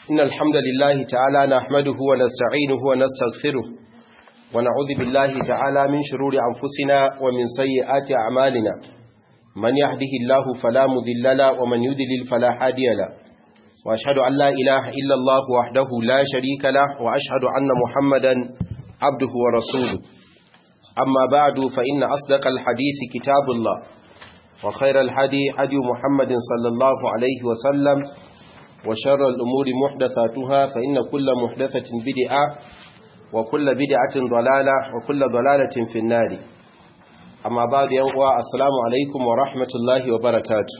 إن الحمد لله تعالى نحمده ونستعينه ونستغفره ونعوذ بالله تعالى من شرور أنفسنا ومن سيئات أعمالنا من يهده الله فلا مذل له ومن يذلل فلا هادي له وأشهد أن لا إله إلا الله وحده لا شريك له وأشهد أن محمدا عبده ورسوله أما بعد فإن أصدق الحديث كتاب الله وخير الحدي حدي محمد صلى الله عليه وسلم وشر الأمور محدثاتها فإن كل محدثة بدعة وكل بدعة ضلالة وكل ضلالة في النار أما بعد ينقوى السلام عليكم ورحمة الله وبركاته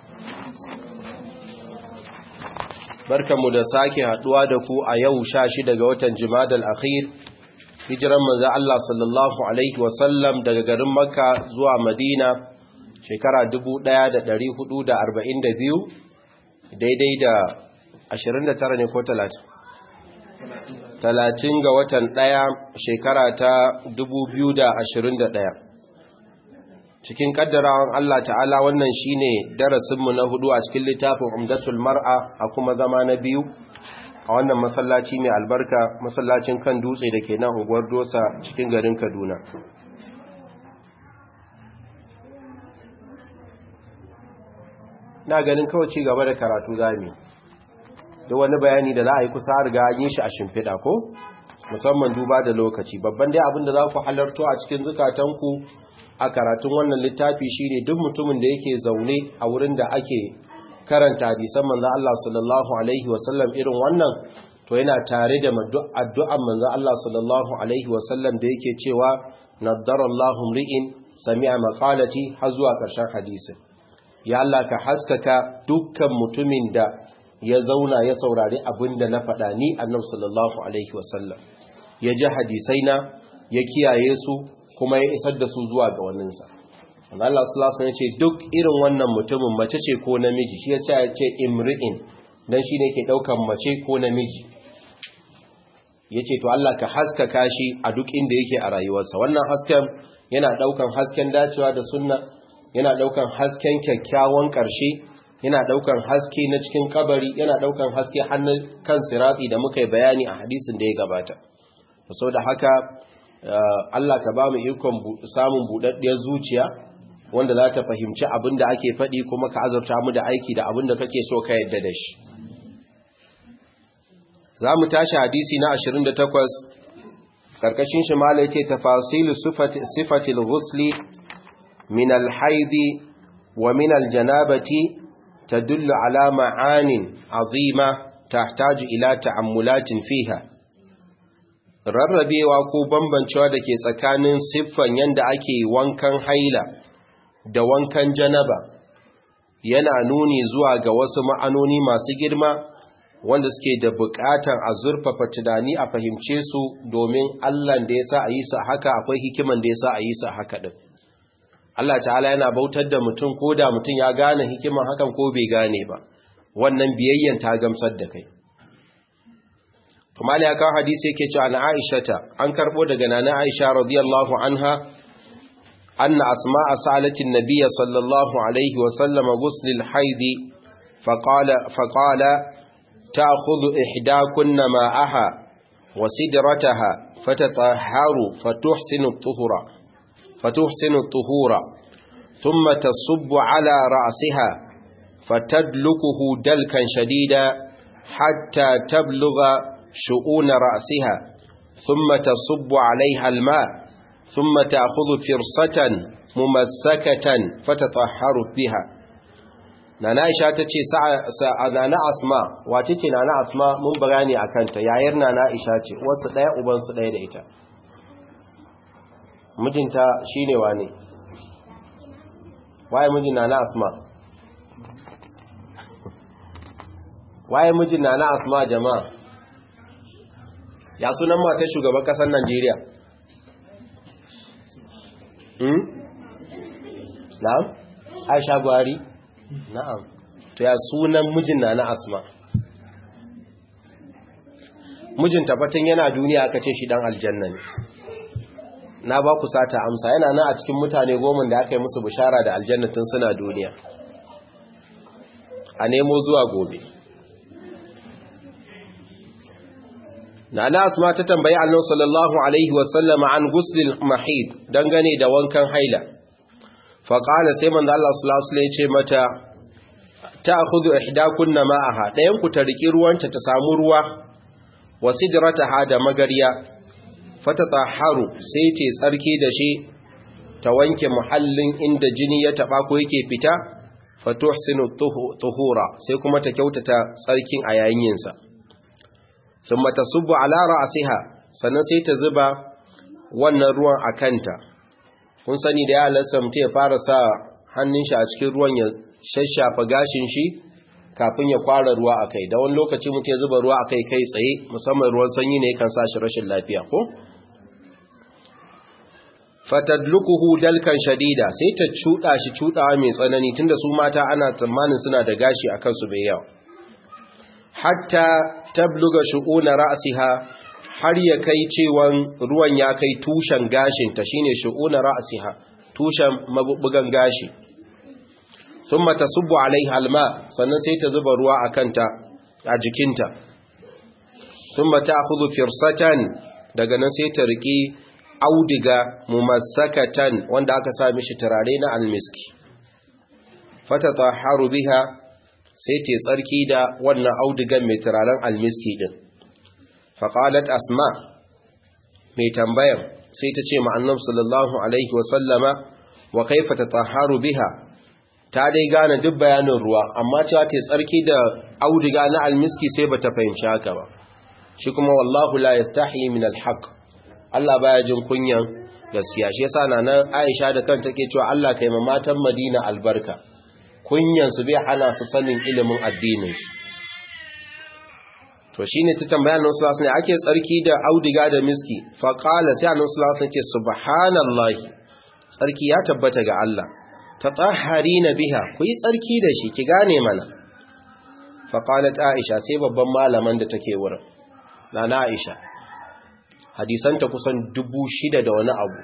barkanmu da sake haduwa da ku a yau sha shi daga watan jimadal akhir hijiran manzo Allah sallallahu alaihi wasallam daga garin makka zuwa madina shekara 1442 daidai da 29 ne ko 30 30 ga watan ɗaya shekara ta 2021 cikin kaddarawan Allah ta'ala wannan shine darasinmu na hudu a cikin littafin umdatul mar'a a kuma zama na biyu a wannan masallaci mai albarka masallacin kan dutse da ke nan unguwar dosa cikin garin kaduna na ganin kawai ci gaba da karatu zami da wani bayani da za a yi kusa riga yin shi a shimfiɗa ko musamman duba da lokaci babban dai abin da za ku halarto a cikin zukatanku a karatun wannan littafi shine duk mutumin da yake zaune a wurin da ake karanta hadisan manzo Allah sallallahu alaihi wasallam irin wannan to yana tare da addu'an manzo Allah sallallahu alaihi wasallam da yake cewa naddarallahu mri'in sami'a maqalati har zuwa ƙarshen hadisin ya Allah ka haskaka dukkan mutumin da ya zauna ya saurari abin da na faɗa ni annabi sallallahu alaihi wasallam ya ji hadisaina ya kiyaye su kuma ya isar da su zuwa ga waninsa Allah sallallahu alaihi ce duk irin wannan mutumin mace ce ko namiji shi yasa ya ce imri'in dan shine ke daukan mace ko namiji yace to Allah ka haskaka shi a duk inda yake a rayuwarsa wannan hasken yana daukan hasken dacewa da sunna yana daukan hasken kyakkyawan karshe yana daukan haske na cikin kabari yana daukan haske hannun kan sirati da muka yi bayani a hadisin da ya gabata saboda haka Allah ka ba mu ikon samun buɗaɗɗiyar zuciya wanda za ta fahimci abin da ake faɗi kuma ka azurta mu da aiki da abin da kake so ka yadda da shi. Za mu tashi hadisi na 28 ƙarƙashin shi mala ce tafasilu sifatil ghusli min alhaidi wa min aljanabati tadullu ala ma'anin azima tahtaju ila ta'ammulatin fiha rarrabewa ko bambancewa da ke tsakanin siffan yadda ake wankan haila da wankan janaba yana nuni zuwa ga wasu ma'anoni masu girma wanda suke da buƙatar a zurfafa tunani a fahimce su domin Allah da ya sa a yi su haka akwai hikiman da ya sa a yi su haka ɗin Allah ta'ala yana bautar da mutum ko da mutum ya gane hikiman hakan ko bai gane ba wannan biyayyan ta gamsar da kai kuma ya kawo hadisi yake cewa na Aisha an karbo daga nana Aisha radiyallahu anha anna asma'a salatin nabiyya sallallahu alaihi wa sallam ghusl al-haid faqala faqala ta'khudhu ihdakunna ma'aha wa sidrataha fatatahharu fatuhsinu at-tuhura fatuhsinu at-tuhura thumma tasubbu ala ra'siha fatadlukuhu dalkan shadida hatta tablugha شؤون رأسها ثم تصب عليها الماء ثم تأخذ فرصة ممسكة فتطهر بها nana Aisha tace nana Asma wace ce nana Asma mun bayani akan ta yayar nana Aisha ce wasu daya uban su daya da ita mijinta shine wane waye mijin nana Asma waye mijin nana Asma jama'a ya sunan matar shugaban kasar Najeriya hmm? na'am Aisha Buhari na'am to ya sunan mijin na na Asma mijin tabbatin yana duniya aka ce shi dan aljanna ne na ba ku sata amsa yana nan a cikin mutane goma da aka yi musu bishara da aljannatin suna duniya a nemo zuwa gobe na na asma ta tambayi annabi sallallahu alaihi wasallam an guslil mahid dangane da wankan haila fa qala sai manzo Allah sallallahu alaihi ce mata ta'khudhu ihdakunna ma'aha dayan ku ta riki ruwanta ta samu ruwa wasidrataha da magariya fatatahharu sai ce tsarki da shi ta wanke muhallin inda jini ya taba ko yake fita fatuhsinu tuhura sai kuma ta kyautata tsarkin a yayin yinsa thumma tasubbu ala ra'siha sannan sai ta zuba wannan ruwan a kanta kun sani da ya halarsa mutum ya fara sa hannun shi a cikin ruwan ya shashafa gashin shi kafin ya kwara ruwa a kai da wani lokaci mutum ya zuba ruwa a kai kai tsaye musamman ruwan sanyi ne kan sa shi rashin lafiya ko fatadlukuhu dalkan shadida sai ta cuda shi cudawa mai tsanani tunda su mata ana tsammanin suna da gashi a kansu bai yawa hatta tabluga shu'una ra'siha har ya kai cewan ruwan ya kai tushen gashin ta shine shu'una ra'siha tushen mabubugan gashi thumma tasubbu alaiha alma sannan sai ta zuba ruwa a kanta a jikinta thumma ta'khudhu firsatan daga nan sai ta riki audiga mumassakatan wanda aka sa mishi turare na almiski fatatahharu biha sai ta tsarki da wannan audigan mai turaren almiski din faqalat asma mai tambayan sai ta ce ma'annab sallallahu alaihi wa sallama wa kaifa tatahharu biha ta dai gane duk bayanin ruwa amma cewa ta tsarki da audiga na almiski sai bata fahimci haka ba shi kuma wallahu la yastahi min alhaq Allah baya jin kunyan gaskiya shi yasa na Aisha da kanta take cewa Allah kai ma matan Madina albarka kunyan su bai hana su sanin ilimin addinin shi to shine ta tambaya Annabi sallallahu alaihi ake tsarki da audiga da miski fa qala sai Annabi sallallahu alaihi ce subhanallahi tsarki ya tabbata ga Allah tatahharina biha ku yi tsarki da shi ki gane mana fa qalat Aisha sai babban malaman da take wurin nana Aisha hadisanta kusan dubu shida da wani abu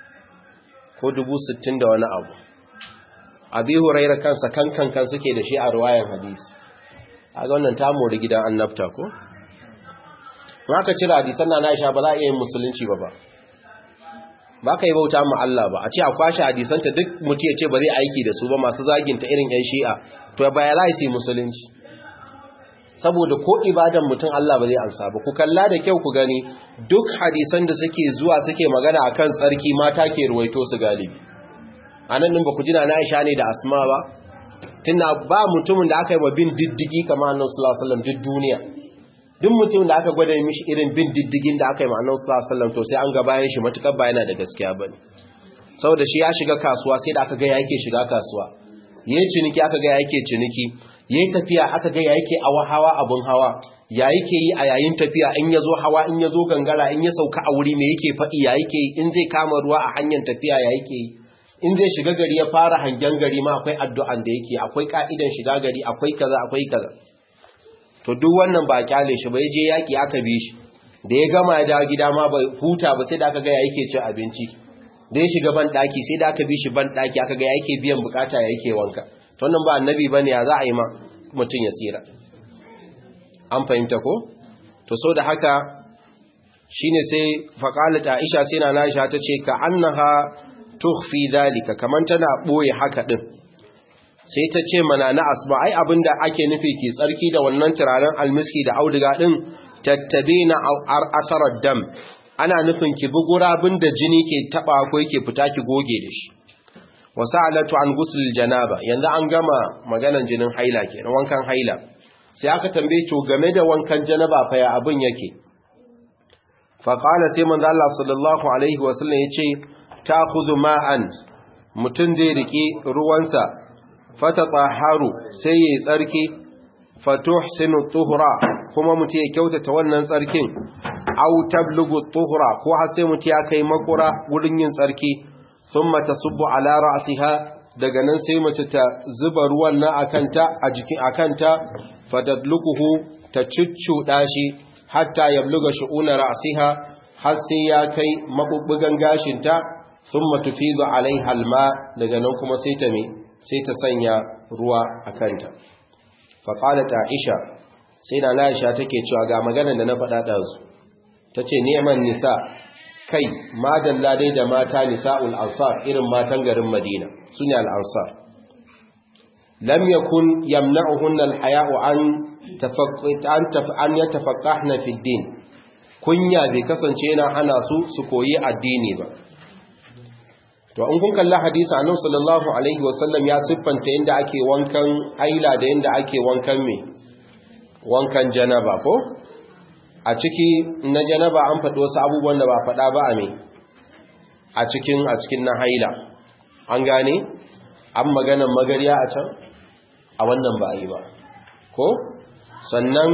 ko dubu sittin da wani abu abi hurairar kansa kankan kan suke da shi a ruwayan hadisi a ga wannan ta mori gidan annabta ko ma ka cire hadisan na Aisha ba za a iya yin musulunci ba ba ba ka yi bauta mu Allah ba a ce a kwashe hadisanta duk mutum ya ce ba zai aiki da su ba masu zaginta irin yan shi'a to ba ya za su yi musulunci saboda ko ibadan mutum Allah ba zai amsa ba ku kalla da kyau ku gani duk hadisan da suke zuwa suke magana akan tsarki mata ke ruwaito su galibi anan din ba ku jina na Aisha ne da Asma ba tunda ba mutumin da aka yi wa bin diddigi kamar Annabi sallallahu alaihi wasallam duk duniya duk mutumin da aka gwada mishi irin bin diddigin da aka yi wa Annabi sallallahu alaihi wasallam to sai an ga bayan shi matukar ba yana da gaskiya bane saboda shi ya shiga kasuwa sai da aka ga yake shiga kasuwa yayin ciniki aka ga yake ciniki yayin tafiya aka ga yake awa hawa abun hawa ya yake yi a yayin tafiya in yazo hawa in yazo gangara in ya sauka a wuri me yake faɗi ya yake yi in zai kama ruwa a hanyar tafiya ya yake yi in zai shiga gari ya fara hangen gari ma akwai addu'an da yake akwai ka'idan shiga gari akwai kaza akwai kaza to duk wannan ba kyale shi ba je yaki aka bi shi da ya gama ya dawo gida ma bai huta ba sai da aka ga ya yake cin abinci da ya shiga ban daki sai da aka bi shi ban daki aka ga ya yake biyan bukata ya yake wanka to wannan ba annabi bane ya za a yi ma mutum ya tsira an fahimta ko to so da haka shine sai faqalat aisha sai na aisha tace ka annaha tukhfi dhalika kaman tana boye haka din sai ta ce mana na asma ai abinda ake nufi ki tsarki da wannan turaren almiski da auduga din tattabina asarar dam ana nufin ki bi gurabin da jini ke taba ko yake fita ki goge da shi wasalatu an ghusl janaba yanzu an gama maganan jinin haila kenan wankan haila sai aka tambaye to game da wankan janaba fa ya abin yake fa qala sai manzo Allah sallallahu alaihi wasallam yace ta'khudhu ma'an mutun zai riki ruwansa fatatahharu sai yayi tsarki fatuhsinu tuhra kuma mutum ya kyautata wannan tsarkin aw tablugu tuhra ko har sai mutum ya kai makura wurin yin tsarki thumma tasubbu ala ra'siha daga nan sai mace ta zuba ruwan nan akanta a jikin akanta fatadluquhu ta cuccuda shi hatta yabluga shu'una ra'siha har sai ya kai mabubbugan gashinta thumma tufizu alaiha alma daga nan kuma sai ta me sai ta sanya ruwa akanta fa qalat aisha sai da aisha take cewa ga maganar da na faɗa ɗazu tace ni'man nisa kai madalla dai da mata nisa'ul ansar irin matan garin Madina sune al-ansar lam yakun yamna'uhunna al-haya'u an tafaqqan an yatafaqqahna fi din kunya bai kasance yana hana su su koyi addini ba to in kun kalla hadisi annabi sallallahu alaihi wasallam ya siffanta yanda ake wankan haila da yanda ake wankan me wankan janaba ko a ciki na janaba an faɗi wasu abubuwan da ba faɗa ba a me a cikin a cikin na haila an gane an maganan magariya a can a wannan ba a yi ba ko sannan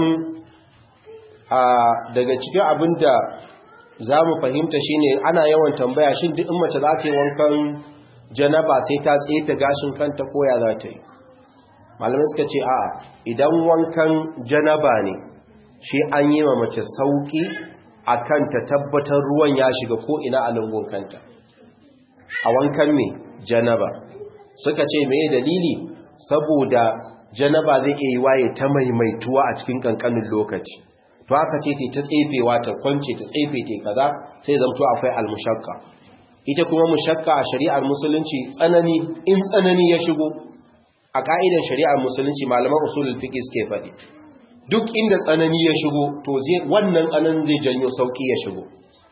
a daga cikin abin da za mu fahimta shine ana yawan tambaya shin duk in mace za ta yi wankan janaba sai ta tsefe gashin kanta koya za ta yi malamai suka ce a idan wankan janaba ne shi an yi ma mace sauki a kanta tabbatar ruwan ya shiga ko ina a lungun kanta a wankan mai janaba suka ce mai dalili saboda janaba zai iya yi waye ta maimaituwa a cikin kankanin lokaci to aka ce ta tsefewa ta kwance ta tsefe ta kaza sai zamto akwai almushakka ita kuma mushakka a shari'ar musulunci tsanani in tsanani ya shigo a ka'idar shari'ar musulunci malaman usulul fiqh suke faɗi duk inda tsanani ya shigo to zai wannan tsananin zai janyo sauki ya shigo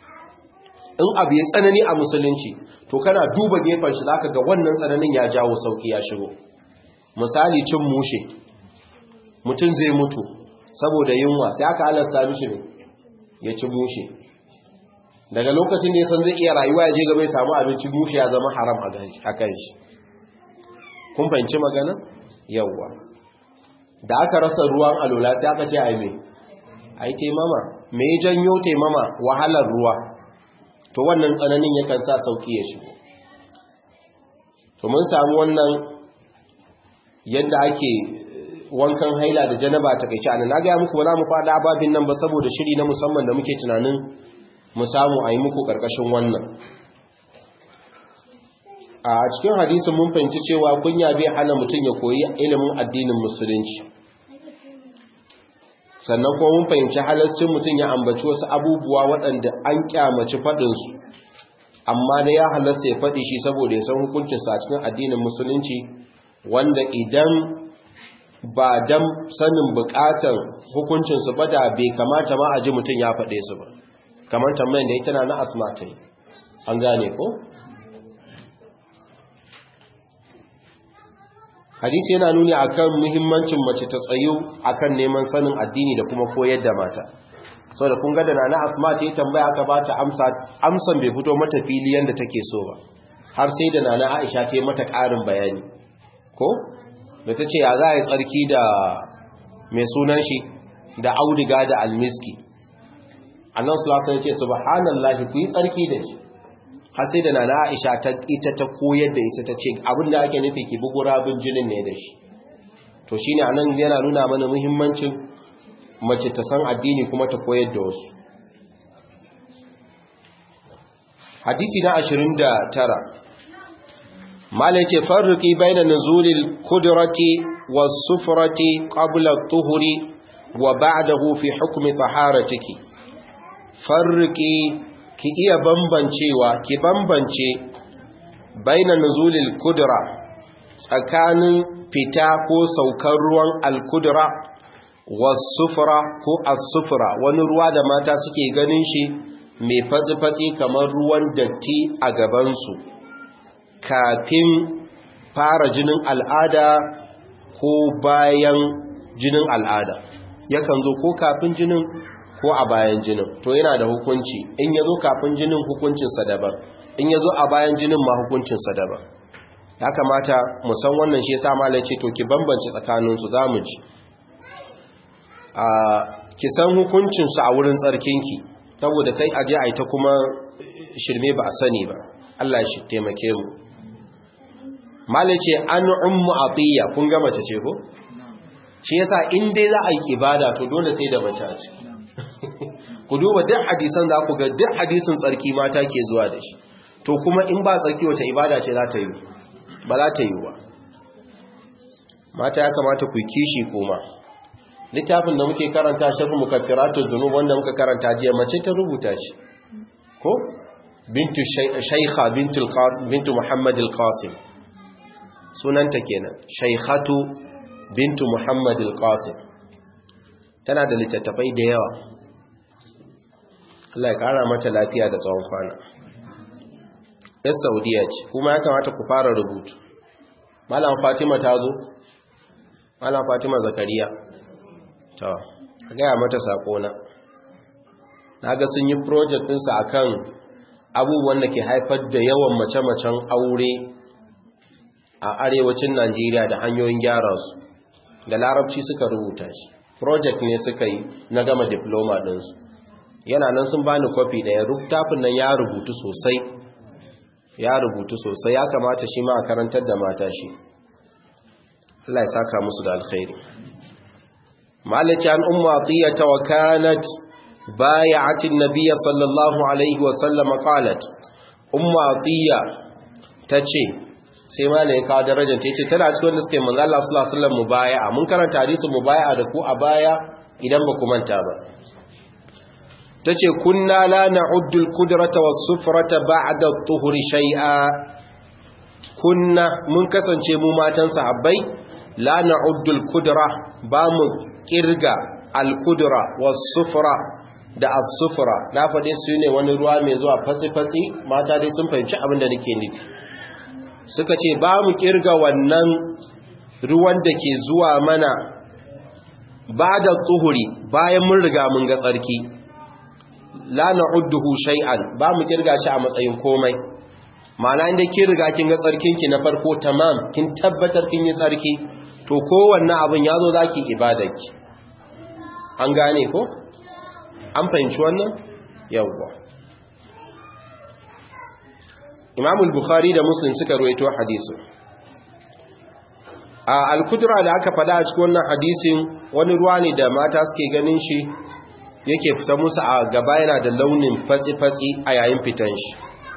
in abu ya tsanani a musulunci to kana duba gefen shi zaka ga wannan tsananin ya jawo sauki ya shigo misali cin mushe mutum zai mutu saboda yunwa sai aka halarta mishi ne ya ci mushe daga lokacin da ya san zai iya rayuwa ya je gaba ya samu abinci mushe ya zama haram a kan shi kun fahimci magana yawwa da aka rasa ruwan alola sai aka ce a yi a yi taimama me janyo taimama wahalar ruwa to wannan tsananin yakan sa sauki ya shigo to mun samu wannan yadda ake wankan haila da janaba ta kai ana na ga muku ba za mu fada ababin nan ba saboda shiri na musamman da muke tunanin mu samu a yi muku karkashin wannan a cikin hadisin mun fahimci cewa kunya bai hana mutum ya koyi ilimin addinin musulunci sannan kuma mun fahimci halascin mutum ya ambaci wasu abubuwa waɗanda an kyamaci faɗinsu amma da ya halasta ya faɗi shi saboda ya san hukuncinsa a cikin addinin musulunci wanda idan ba dan sanin bukatar hukuncinsu ba da bai kamata ma a ji mutum ya faɗe su ba kamar tambayin da ita na na asma ta yi an gane ko? hadisi yana nuni akan muhimmancin mace ta tsayu akan neman sanin addini da kuma koyar da mata sau da kun gada na na asma ta yi tambaya aka ba ta amsan bai fito mata fili yadda take so ba har sai da na na aisha ta yi mata ƙarin bayani ko? da ta ce ya za a yi tsarki da mai sunan shi da audiga da almiski annan sulasa ya ce subhanallahi ku yi tsarki da shi har sai da nana aisha ta ita ta koyar da ita ta ce abinda ake nufi ki bugu rabin jinin ne da shi to shine anan yana nuna mana muhimmancin mace ta san addini kuma ta koyar da wasu hadisi na 29 malai ce farruki baina nuzulil kudrati was sufrati qabla at-tuhri wa ba'dahu fi hukmi taharatiki farruki ki iya bambancewa ki bambance baina nuzulil kudra tsakanin fita ko saukar ruwan al-kudra was sufra ko as-sufra wani ruwa da mata suke ganin shi mai fatsi-fatsi kamar ruwan datti a gabansu kafin fara jinin al'ada ko bayan jinin al'ada yakan zo ko kafin jinin ko a bayan jinin to yana da hukunci in ya zo kafin jinin hukuncinsa daban in ya zo a bayan jinin ma hukuncinsa daban ya kamata musan wannan shi sa malai ce to ki bambance tsakaninsu za mu ji ki san hukuncinsu a wurin tsarkinki saboda kai aje a ita kuma shirme ba a sani ba Allah shi taimake mu malice an ummu atiya kun ga mace ce ko shi yasa in dai za a yi ibada to dole sai da mace a ciki ku duba duk hadisan za ku ga duk hadisin tsarki mata ke zuwa da shi to kuma in ba tsarki wace ibada ce za ta yi ba za ta yi ba mata ya kamata ku kishi kuma littafin da muke karanta shafi mukaffiratu dhunub wanda muka karanta jiya mace ta rubuta shi ko bintu shaykha bintu al-qasim bintu muhammad al-qasim sunanta kenan shaykhatu bintu muhammad al-qasim tana da littattafai da yawa Allah ya kara mata lafiya da tsawon kwana yar saudiya ce kuma ya kamata ku fara rubutu malam fatima ta zo malam fatima zakariya ta gaya mata sakona na ga sun yi project ɗinsa a kan abubuwan da ke haifar da yawan mace-macen aure a arewacin najeriya da hanyoyin gyara su da larabci suka rubuta shi project ne suka yi na gama diploma ɗinsu yana nan sun bani kwafi ɗaya rubutafin nan ya rubutu sosai ya rubutu sosai ya kamata shi ma a karantar da mata shi Allah ya saka musu da alkhairi malaki an umma atiyata wa kanat بايعت النبي صلى الله عليه وسلم قالت أم عطية تشي sai ma ne kawo darajar ta ce tana cikin wanda suke manzo Allah sallallahu alaihi wasallam mubaya'a mun karanta hadisin mubaya'a da ku a baya idan ba ku manta ba tace kunna la na'uddu al-qudrata was-sufrata ba'da at-tuhri shay'a kunna mun kasance mu matan sahabbai la na'uddu al-qudra ba mu kirga al-qudra was-sufra da as-sufra na faɗe su ne wani ruwa mai zuwa fatsi-fatsi mata dai sun fahimci abin da nake nufi suka ce ba mu kirga wannan ruwan da ke zuwa mana ba da tsuhuri bayan mun riga mun ga tsarki la na'udduhu shay'an ba mu kirga shi a matsayin komai ma'ana inda kin riga kin ga tsarkinki na farko tamam kin tabbatar kin yi tsarki to kowanne abin yazo zaki ibadarki an gane ko an fahimci wannan yawwa Imam al-Bukhari da Muslim suka ruwaito hadisin a al-kudra da aka fada a cikin wannan hadisin wani ruwa ne da mata suke ganin shi yake fita musu a gaba yana da launin fatsi-fatsi a yayin fitan shi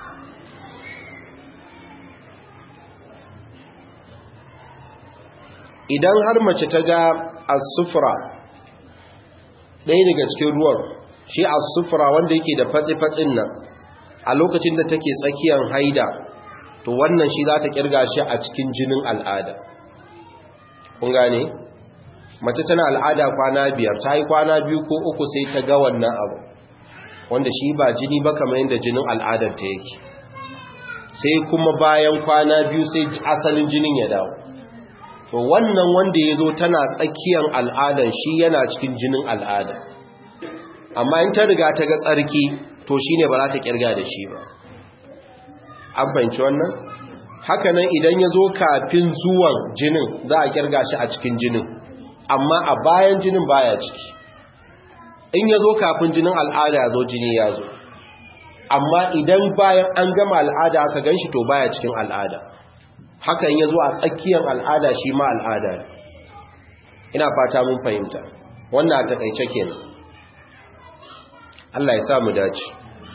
idan har mace ta ga as-sufra ɗaya daga cikin ruwan shi as-sufra wanda yake da fatsi-fatsin nan a lokacin da take tsakiyar haida to wannan shi za ta kirga shi a cikin jinin al'ada kun gane mace tana al'ada kwana biyar ta yi kwana biyu ko uku sai ta ga wannan abu wanda shi ba jini ba kamar yadda jinin al'adar ta yake sai kuma bayan kwana biyu sai asalin jinin ya dawo to wannan wanda ya zo tana tsakiyar al'adar shi yana cikin jinin al'ada amma in ta riga ta ga tsarki to shi ne ba za ta kirga da shi ba an fahimci wannan hakanan idan ya zo kafin zuwan jinin za a kirga shi a cikin jinin amma a bayan jinin baya ciki in ya zo kafin jinin al'ada ya zo jini ya zo amma idan bayan an gama al'ada aka gan shi to baya cikin al'ada hakan ya zo a tsakiyar al'ada shi ma al'ada ina fata mun fahimta wannan a takaice kenan Allah ya sa mu dace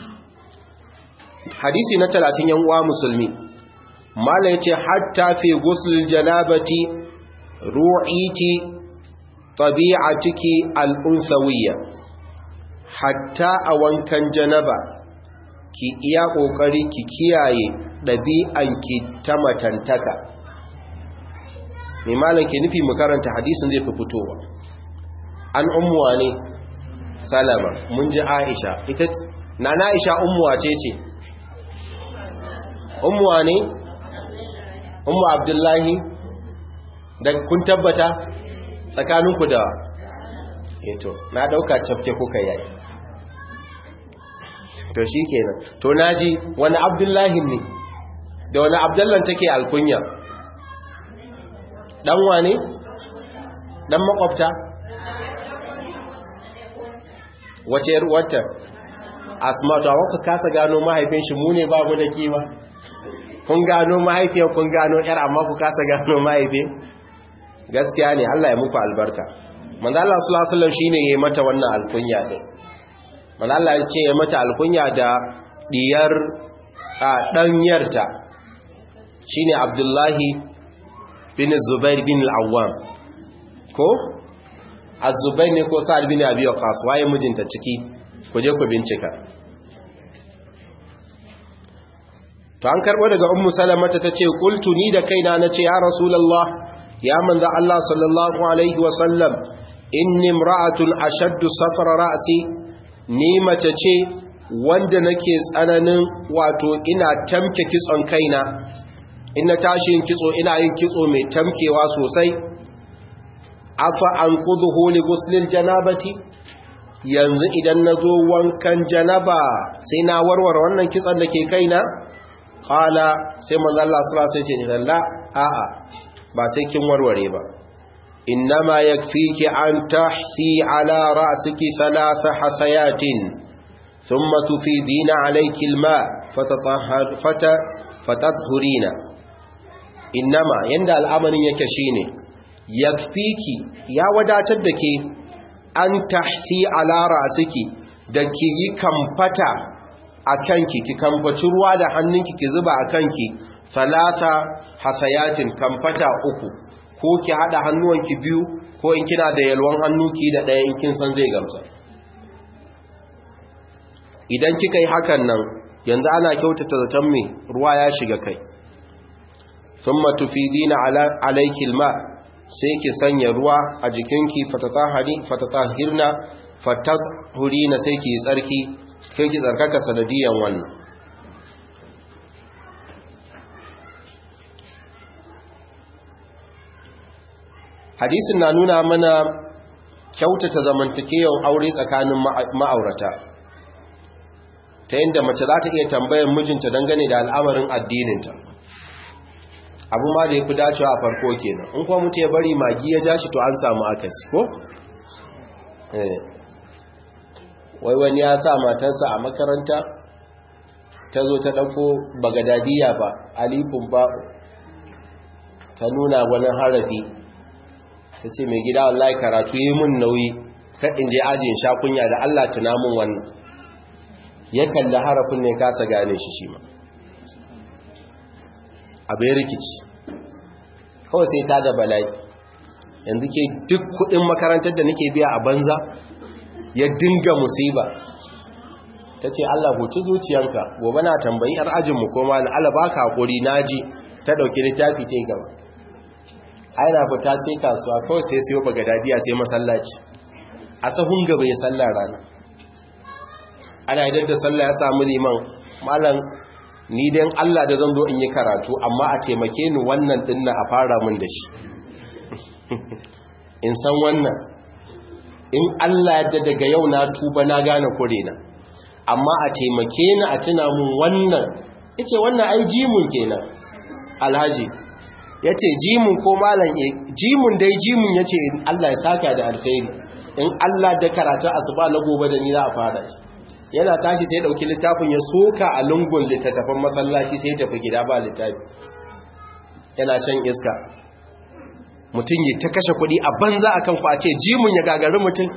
hadisi na talatin yan uwa musulmi mala yace hatta fi ghusl janabati ru'iti tabi'atiki al-unsawiyya hatta a wankan janaba ki iya kokari ki kiyaye ɗabi'anki ta matantaka mai malam ke nufi mu karanta hadisin zai fi fitowa an ummuwa ne salama mun ji aisha ita na na aisha ummuwa ce ce ummuwa ne ummu abdullahi da kun tabbata tsakaninku da eto na dauka cafke kuka yayi to shi kenan to naji wani abdullahi ne da wani abdullan take alkunya dan wane dan makwabta wace yar uwarta asma to aka kasa gano mahaifin shi mu ne babu da kima kun gano mahaifiyar kun gano yar amma ku kasa gano mahaifin gaskiya ne Allah ya muku albarka manzo Allah sallallahu alaihi wasallam shine yayi mata wannan alkunya din manzo Allah ya ce ya mata alkunya da diyar a danyarta shine Abdullahi bin Zubair bin al-Awwam ko azubai ne ko sa'ad bin abi waqas waye mijinta ciki ku je ku bincika to an karbo daga ummu salamata tace qultu ni da kaina nace ya rasulullah ya manzo Allah sallallahu alaihi wa sallam inni imra'atun ashaddu safara ra'si ni mace ce wanda nake tsananin wato ina tamke kitson kaina ina tashi yin kitso ina yin kitso mai tamkewa sosai afa an kuduhu li guslil janabati yanzu idan nazo wankan janaba sai na warware wannan kitson da ke kaina qala sai manzo Allah sallallahu alaihi wasallam ya ce la a'a ba sai kin warware ba innama yakfiki an tahsi ala ra'siki thalath hasayatin thumma tufidina alayki alma fatatahhar fata fatadhurina innama yanda al'amarin yake shine yakfiki ya wadatar da ke an tahsi ala ra'siki da ki yi kamfata a kanki ki kamfaci ruwa da hannunki ki zuba a kanki salata hasayatin kamfata uku ko ki hada hannuwanki biyu ko in kina da yalwan hannuki da ɗaya in kin san zai gamsa idan kika yi hakan nan yanzu ana kyautata zaton me ruwa ya shiga kai thumma tufidina ala alayki alma sai ki sanya ruwa a jikinki fatatahari fatatahirna fatahurina sai ki tsarki sai ki tsarkaka sanadiyan wannan hadisin na nuna mana kyautata zamantakewan aure tsakanin ma'aurata ta yadda mace za ta iya tambayar mijinta dangane da al'amarin addininta abu ma da ya fi dacewa a farko kenan in kuma mutu ya bari magi ya ja shi to an samu akasi ko? wai wani ya sa matarsa a makaranta ta zo ta ɗauko bagadadiya ba alifin ba ta nuna wani harafi ta ce mai gida wallahi karatu yi mun nauyi kaɗin je ajin shakunya da Allah tuna mun wannan ya kalli harafin ne kasa gane shi shi ma abin rikici kawai sai ta da bala'i yanzu ke duk kudin makarantar da nake biya a banza ya dinga musiba ta ce Allah huci zuciyanka gobe na tambayi yar ajinmu ko ma na Allah baka hakuri naji ta dauki littafi ta gaba aina fita sai kasuwa kawai sai siyo bagadadiya sai masallaci a sahun gaba ya sallar rana ana idan da sallah ya samu liman malam ni dan Allah da zan zo in yi karatu amma a taimake ni wannan dinnan a fara mun da shi in san wannan in Allah yadda daga yau na tuba na gane kure na amma a taimake ni a tuna mun wannan yace wannan ai jimun kenan alhaji yace jimun ko malam jimun dai jimun yace Allah ya saka da alkhairi in Allah da karatu asuba na gobe da ni za a fara shi yana tashi sai dauki littafin ya soka a lungun littattafan masallaci sai ya tafi gida ba littafi yana shan iska mutum yi ta kashe kuɗi a banza akan ku a ce jimun ya gagari mutum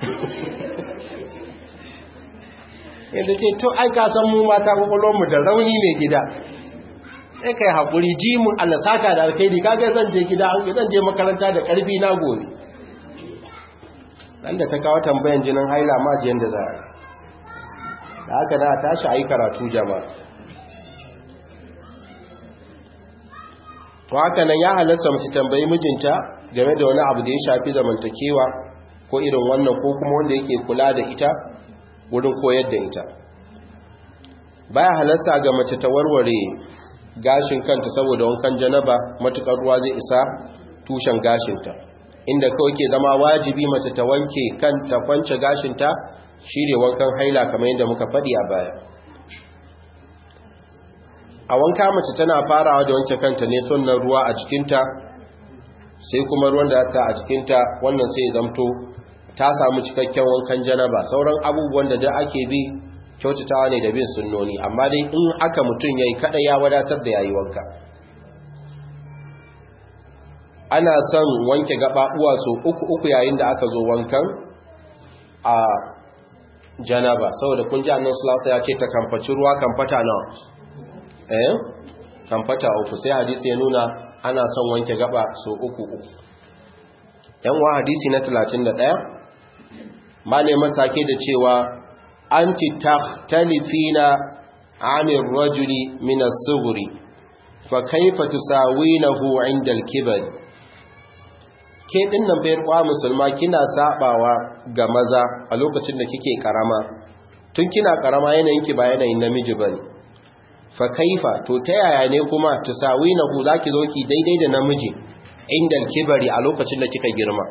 yadda ce to ai ka san mu mata kwakwalwarmu da rauni mai gida sai kai haƙuri jimun alasaka da alkhairi kaga zan je gida zan je makaranta da ƙarfi na gobe ɗan da ta kawo tambayan jinin haila ma jiyan da za a da haka na tashi a yi karatu jama'a to haka nan ya halasta mace tambayi mijinta game da wani abu da ya shafi zamantakewa ko irin wannan ko kuma wanda yake kula da ita wurin koyar da ita baya halasta ga mace ta warware gashin kanta saboda wankan janaba matukar ruwa zai isa tushen gashinta inda kawai ke zama wajibi mace ta wanke kanta kwance gashinta shine wankan haila kamar yadda muka faɗi a baya a wanka mace tana farawa da wanke kanta ne sunnan ruwa a cikinta sai kuma ruwan da ta a cikinta wannan sai zamto ta samu cikakken wankan janaba sauran abubuwan da da ake bi kyautatawa ne da bin sunnoni amma dai in aka mutum yayi kada ya wadatar da yayi wanka ana son wanke gababuwa so uku uku yayin da aka zo wankan a janaba saboda kun ji annabi sallallahu ya ce ta kamfaci ruwa kamfata nawa eh kamfata uku sai hadisi ya nuna ana son wanke gaba so uku uku yan wa hadisi na 31 malamin sake da cewa anti takhtalifina 'anil rajuli min as-sughri fa kayfa tusawinahu 'inda al-kibar ke dinnan bayar kwa musulma kina sabawa ga maza a lokacin da kike karama tun kina karama yanayin ki ba yanayin namiji bane fa kaifa to ta yaya ne kuma tusawinahu zaki zo ki daidai da namiji inda kibari a lokacin da kika girma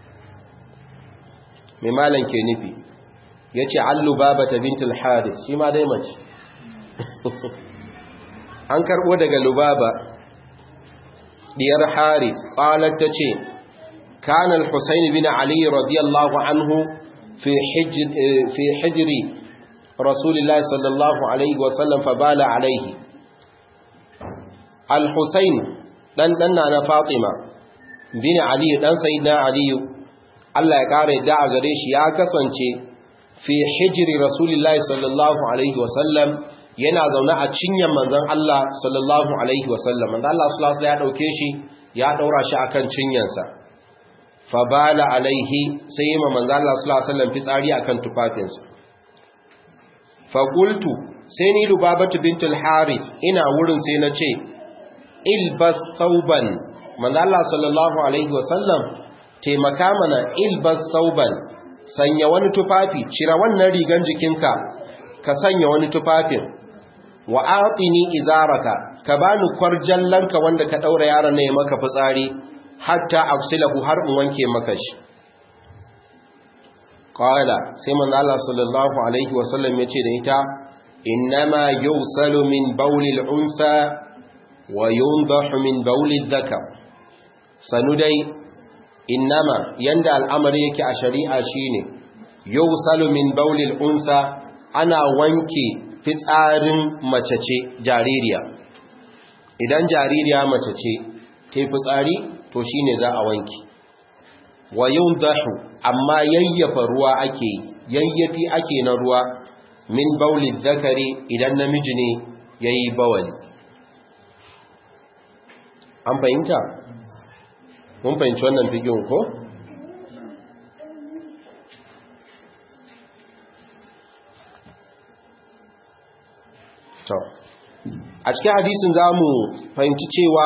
mai malan ke nufi yace allu babata bintul harith shi ma dai mace an karbo daga lubaba diyar harith qalat tace kana al-husayn bin ali radiyallahu anhu fi hijr fi hijri rasulillahi sallallahu alaihi wasallam fa bala alaihi al-husayn dan dan na fatima bin ali dan sayyidina ali Allah ya kare da a gare shi ya kasance fi hijri rasulillahi sallallahu alaihi wasallam yana zaune a cinyan manzon Allah sallallahu alaihi wasallam manzon Allah sallallahu alaihi ya dauke shi ya daura shi akan cinyansa fa bala alaihi sai yi manzon Allah sallallahu alaihi wasallam fitsari akan tufafinsa fa qultu sai ni lubabatu bintul harith ina wurin sai na ce ilbas thawban manzon Allah sallallahu alaihi wasallam taimaka mana ilbas thawban sanya wani tufafi cira wannan rigan jikinka ka sanya wani tufafin wa atini izaraka ka bani kwarjallanka wanda ka daura yaron ne maka fitsari hatta afsilahu har in wanke maka shi qala sai manzo Allah sallallahu alaihi wasallam yace da ita innama yusalu min bawlil unsa wa yundahu min bawlil dhakar sanu dai innama yanda al'amari yake a shari'a shine yusalu min bawlil unsa ana wanke fitsarin mace ce jaririya idan jaririya mace ce ta fitsari to shine za a wanke wa dahu amma yayyafa ruwa ake yayyafi ake na ruwa min baulid zakari idan namiji ne yayi bawali an fahimta mun fahimci wannan fikin ko to a cikin hadisin za mu fahimci cewa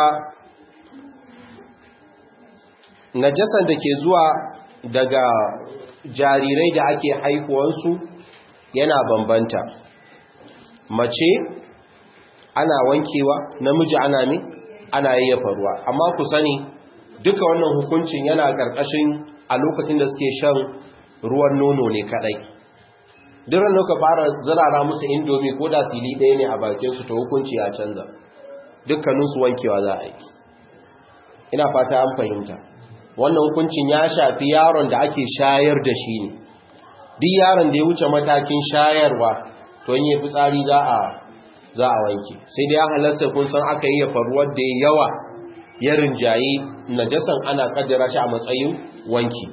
najasan da ke zuwa daga jarirai da ake haihuwansu yana bambanta mace ana wankewa namiji ana mi ana yayyafa ruwa amma ku sani duka wannan hukuncin yana ƙarƙashin a lokacin da suke shan ruwan nono ne kadai duran da ka fara zirara musu indomi ko da sili ɗaya ne a bakinsu ta hukunci ya canza dukkaninsu wankewa za a yi ina fata an fahimta wannan hukuncin ya shafi yaron da ake shayar da shi ne duk yaron da ya wuce matakin shayarwa to yin yi fitsari za a za a wanke sai dai ya halasta kun san aka yi ya faruwar da yawa ya rinjaye najasan ana kaddara shi a matsayin wanki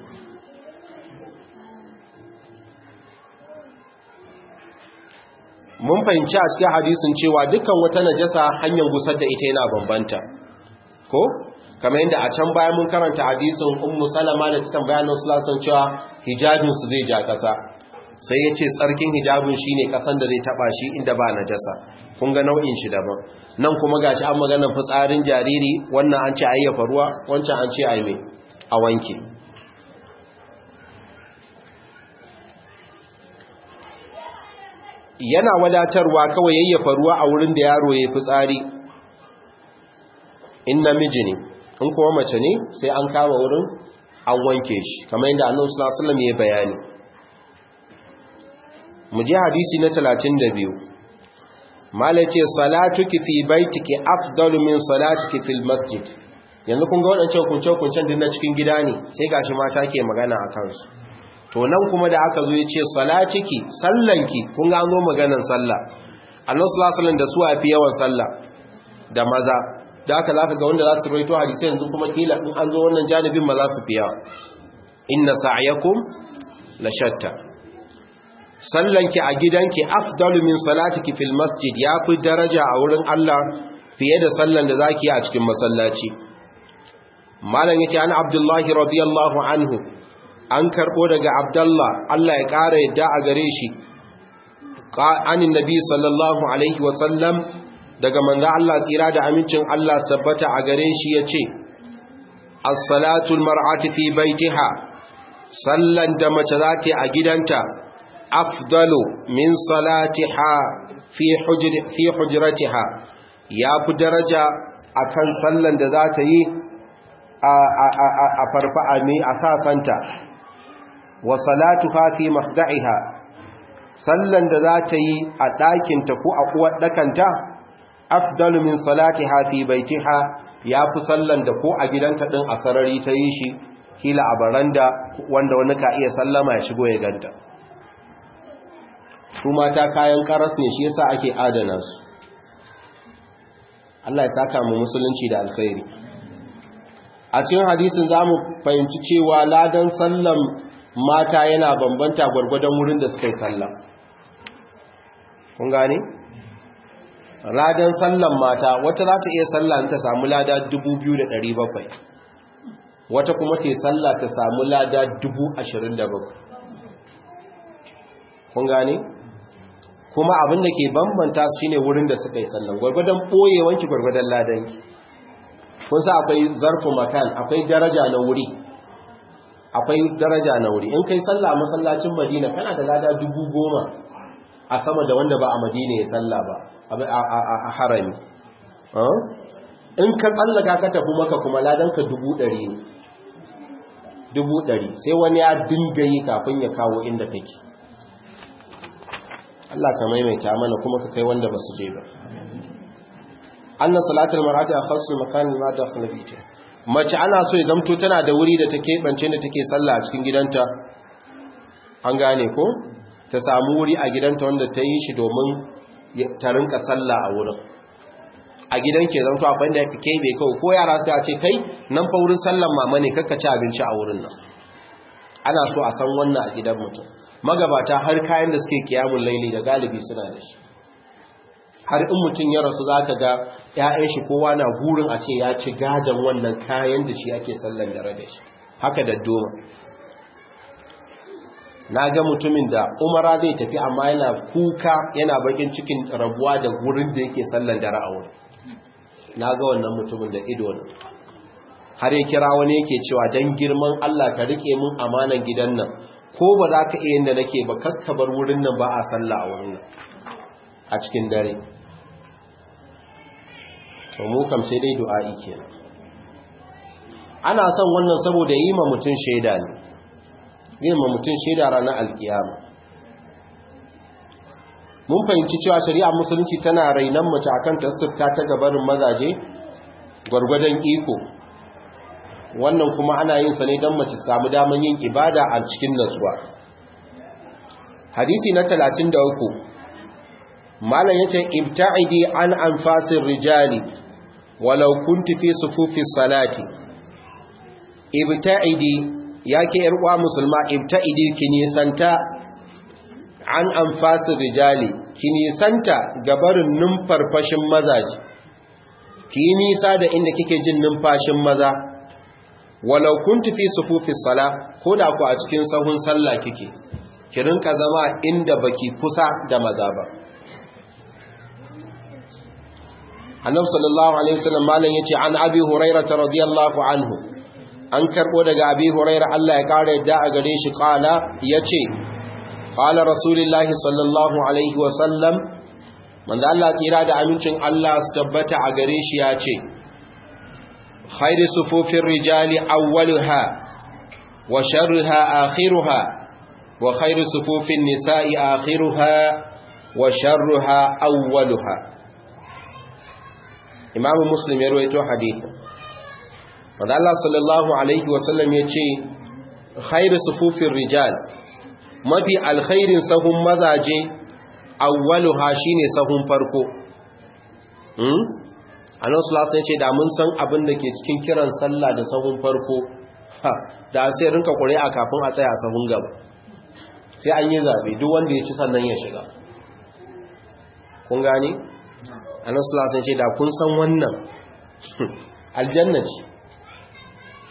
mun fahimci a cikin hadisin cewa dukkan wata najasa hanyar gusar da ita yana bambanta ko kamar yadda a can bayan mun karanta hadisin ummu salama da ta tambaya nan sulasan cewa hijabin su zai ja kasa sai ya ce tsarkin hijabin shine kasan da zai taba shi inda ba najasa kun ga nau'in shi daban nan kuma gashi an magana fitsarin jariri wannan an ce ayyafa ruwa wancan an ce ayi a wanke yana wadatarwa kawai yayyafa ruwa a wurin da yaro ya fitsari in namiji ne in kuma mace ne sai an kama wurin an wanke shi kamar yadda annabi sallallahu alaihi wasallam ya bayani mu je hadisi na 32 malai ce salatuki fi baitiki afdalu min salatuki fil masjid yanzu kun ga wadancan kunce-kuncen din na cikin gida ne sai gashi mata ke magana a kansu to nan kuma da aka zo ya ce salatiki sallanki kun ga an zo maganan sallah annabi sallallahu alaihi wasallam da su fi yawan sallah da maza da aka zaka ga wanda za su rawaito hadisi yanzu kuma kila in an zo wannan janibin ma za su fi yawa inna sa'yakum la shatta sallanki a gidanki afdalu min salatiki fil masjid yafi daraja a wurin Allah fiye da sallan da zaki yi a cikin masallaci malam yace an abdullahi radiyallahu anhu an karbo daga abdullah Allah ya kara yadda a gare shi anin nabi sallallahu alaihi wasallam daga manzo Allah tsira da amincin Allah sabbata a gare shi yace as-salatu al-mar'ati fi baitiha sallan da mace za ta a gidanta afdalu min salatiha fi hujr fi hujratiha ya fi daraja akan sallan da za ta yi a farfa'a ne a sasanta wa salatuha fi mafda'iha sallan da za ta yi a ɗakinta ko a uwar ɗakanta afdalu min salatiha fi baitiha ya fi sallan da ko a gidanta ɗin a sarari ta yi shi kila a baranda wanda wani ka iya sallama ya shigo ya ganta su mata kayan karas ne shi yasa ake adana su Allah ya saka mu musulunci da alkhairi a cikin hadisin zamu fahimci cewa ladan sallan mata yana bambanta gwargwadon wurin da suka yi sallah kun gane ladan sallan mata wata za ta iya sallah ta samu lada 2700 wata kuma ce sallah ta samu lada 27,000 kun gane kuma abin da ke bambanta su shine wurin da suka yi sallan gwargwadon ɓoyewanki gwargwadon ladanki kun sa akwai zarfu makan akwai daraja na wuri akwai daraja na wuri in kai sallah a masallacin madina kana da lada dubu goma a sama da wanda ba a madina ya salla ba a harami in ka tsallaka ka tafi maka kuma ladanka dubu ɗari ne dubu ɗari sai wani ya dinga yi kafin ya kawo inda kake Allah ka maimaita mana kuma ka kai wanda ba su je ba anna salatul mar'ati akhassu makan ma dakhla fihi mace ana so ya zamto tana da wuri da take bance da take sallah a cikin gidanta an gane ko ta samu wuri a gidanta wanda ta yi shi domin ta rinka sallah a wurin a gidan ke zanto abin da ya fi kebe kawai ko yara su ce kai nan fa wurin sallan mama ne kakka ci abinci a wurin nan ana so a san wannan a gidan mutum magabata har kayan da suke kiyamun laili da galibi suna da shi har in mutum ya rasu za ka ga 'ya'yan shi kowa na gurin a ce ya ci gadon wannan kayan da shi ake sallan dare da shi haka da doma na ga mutumin da umara zai tafi amma yana kuka yana bakin cikin rabuwa da gurin da yake sallan dare a wurin na ga wannan mutumin da ido ne har ya kira wani yake cewa don girman Allah ka rike mun amanan gidan nan ko ba za ka iya yadda nake ba kakkabar wurin nan ba a sallah a wurin nan a cikin dare to mu kam sai dai du'a'i kenan ana son wannan saboda yi ma mutum shaida ne yi ma mutum shaida ranar alkiyama mun fahimci cewa shari'a musulunci tana rainan mace akan tasirta ta gabarin mazaje gwargwadon iko wannan kuma ana yin sa ne don mace samu daman yin ibada a cikin nasuwa hadisi na 33 malam yace ibta'idi an anfasir rijali walau kunti fi sufufis salati ibta'idi yake yar uwa musulma ibta'idi ki nisanta an anfasir rijali ki nisanta gabarin numfarfashin mazaji ki nisa da inda kike jin numfashin maza walau kunti fi sufufis sala ko da ku a cikin sahun sallah kike ki rinka zama inda baki kusa da maza ba annabi sallallahu alaihi wasallam malan yace an abi hurairah radiyallahu anhu an karbo daga abi hurairah Allah ya kare yadda a gare shi kala yace qala rasulullahi sallallahu alaihi wasallam manzo Allah tsira da amincin Allah su tabbata a gare shi yace khairu sufufir rijali awwaluha wa sharruha akhiruha wa khairu sufufin nisa'i akhiruha wa sharruha awwaluha Imam Muslim ya rawaito hadisi wanda Allah sallallahu alaihi wasallam ya ce khairu sufufin rijal mafi alkhairin sahun mazaje awwaluha shine sahun farko hmm annabi sallallahu alaihi ce da mun san abin da ke cikin kiran sallah da sahun farko da sai rinka ƙuri'a kafin a tsaya sahun gaba sai an yi zabe duk wanda ya ci sannan ya shiga kun gane annabi sallallahu alaihi ce da kun san wannan aljanna ce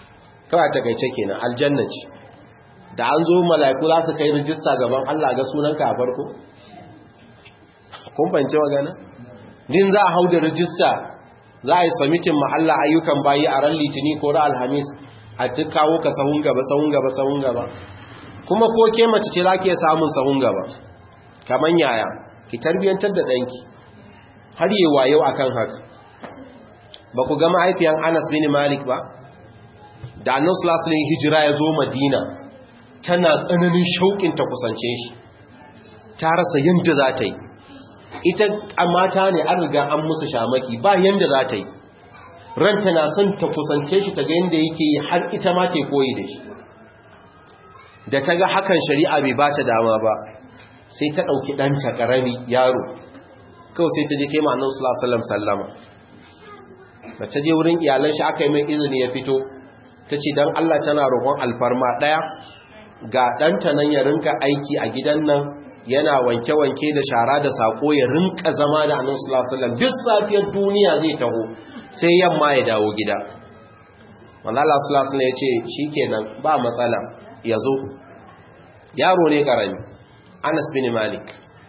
kawai takaice kenan aljanna ce da an zo mala'iku za su kai rijista gaban Allah ga sunanka a farko kun fahimci magana din za a hau da rijista za a yi samitin ma Allah ayyukan bayi a ran litini ko ran alhamis a duk kawo ka sahun gaba sahun gaba sahun gaba kuma ko ke mace ce za ki iya samun sahun gaba kaman yaya ki tarbiyantar da ɗanki har yi wayo akan haka ba ku ga mahaifiyan Anas bin Malik ba da annan sulasulun hijira ya zo madina tana tsananin shauƙin ta kusance shi ta rasa yadda za ta yi ita a mata ne an riga an musu shamaki ba yadda za ta yi ranta na son ta kusance shi ta ga yadda yake yi har ita ma ce koyi da shi da ta ga hakan shari'a bai ba ta dama ba sai ta ɗauki ɗanta ƙarami yaro kawai sai ta je kema annan sulasulun sallama da ta je wurin iyalan shi aka yi mai izini ya fito ta ce don Allah tana roƙon alfarma ɗaya ga ɗanta nan ya rinka aiki a gidan nan yana wanke-wanke da shara da saƙo ya rinka zama da annan sulasalam duk safiyar duniya zai taho sai yamma ya dawo gida manzala sulasalam ya ce shi kenan ba matsala ya zo yaro ne ƙarami anas bin malik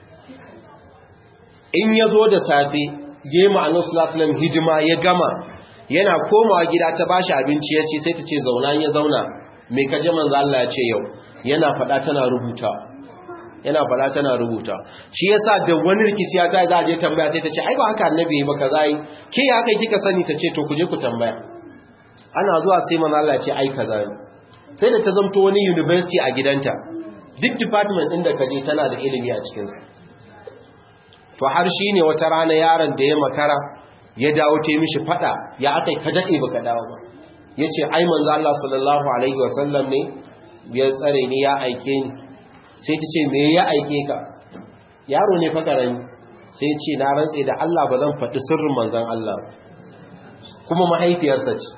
in ya zo da safe gema annan sulasalam hidima ya gama yana komawa gida ta bashi abinci ya ce sai ta ce zauna ya zauna mai kaje manzo Allah ya ce yau yana fada tana rubuta yana fada tana rubuta shi yasa da wani rikici ya tayi za a je tambaya sai ta ce ai ba haka annabi ba kaza yi ke ya kai kika sani ta ce to ku je ku tambaya ana zuwa sai manzo Allah ya ce ai kaza ne sai da ta zamto wani university a gidanta duk department din da kaje tana da ilimi a cikin sa to har shine wata rana yaron da ya makara ya dawo ta mishi fada ya aka ka daɗe baka dawo ba ya ce ai manzo Allah sallallahu alaihi wasallam ne ya tsare ni ya aike ni sai ta ce me ya aike ka yaro ne fakarani sai ya ce na rantse da Allah ba zan faɗi sirrin manzon Allah kuma mahaifiyarsa ce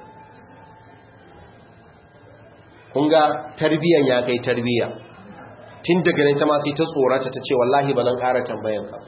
kun ga tarbiyan ya kai tarbiya tun daga ne ta ma sai ta tsorata ta ce wallahi ba zan ƙara tambayan ka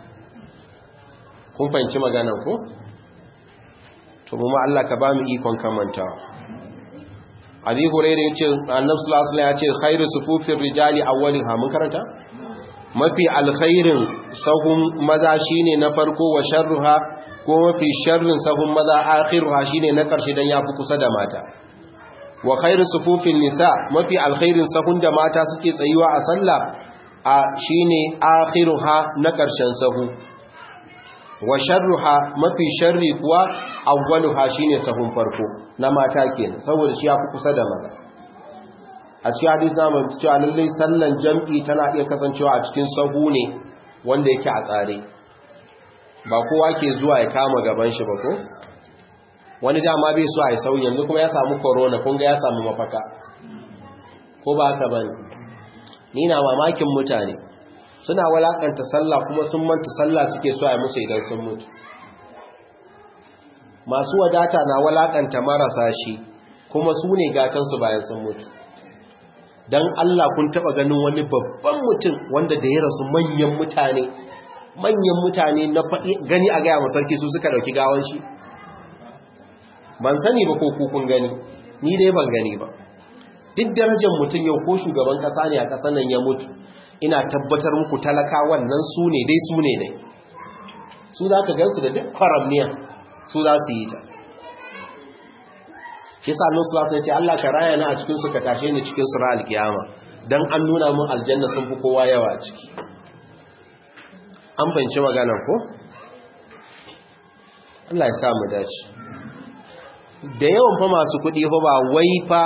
kun fahimci maganan ku to mu Allah ka ba mu ikon kamanta abi hurairah yace annabi sallallahu alaihi wasallam yace khairu sufufir rijali awwaliha mun karanta mafi alkhairin sahun maza shine na farko wa sharruha ko mafi sharrin sahun maza akhiruha shine na karshe dan yafi kusa da mata wa khairu sufufin nisa mafi alkhairin sahun da mata suke tsayuwa a sallah a shine akhiruha na karshen sahu wa sharruha mafi sharri kuwa awwaluha shine sahun farko na mata kenan saboda shi yafi kusa da maza a cikin hadisi na mai cewa lallai sallan jam'i tana iya kasancewa a cikin sahu ne wanda yake a tsare ba kowa ke zuwa ya kama gaban shi ba ko wani dama bai so a yi sauyi yanzu kuma ya samu corona kun ga ya samu mafaka ko ba haka bane ni na mamakin mutane suna walakanta sallah kuma sun manta sallah suke so a musu idan sun mutu masu wadata na walakanta marasa shi kuma su ne gatansu bayan sun mutu don Allah kun taba ganin wani babban mutum wanda da ya rasu manyan mutane manyan mutane na faɗi gani a gaya masarki su suka ɗauki gawan shi ban sani ba ko kun gani ni dai ban gani ba duk darajar mutum yau ko shugaban ƙasa ne a ƙasar nan ya mutu ina tabbatar muku talaka wannan su ne dai su ne dai su za ka gansu da duk kwaramniya su za su yi ta shi sa Allah sallallahu alaihi Allah ka raya na a cikin su ka tashe ni cikin sura alkiyama dan an nuna mun aljanna sun fi kowa yawa a ciki an fahimci maganar ko Allah ya sa mu dace da yawan fa masu kuɗi fa ba wai fa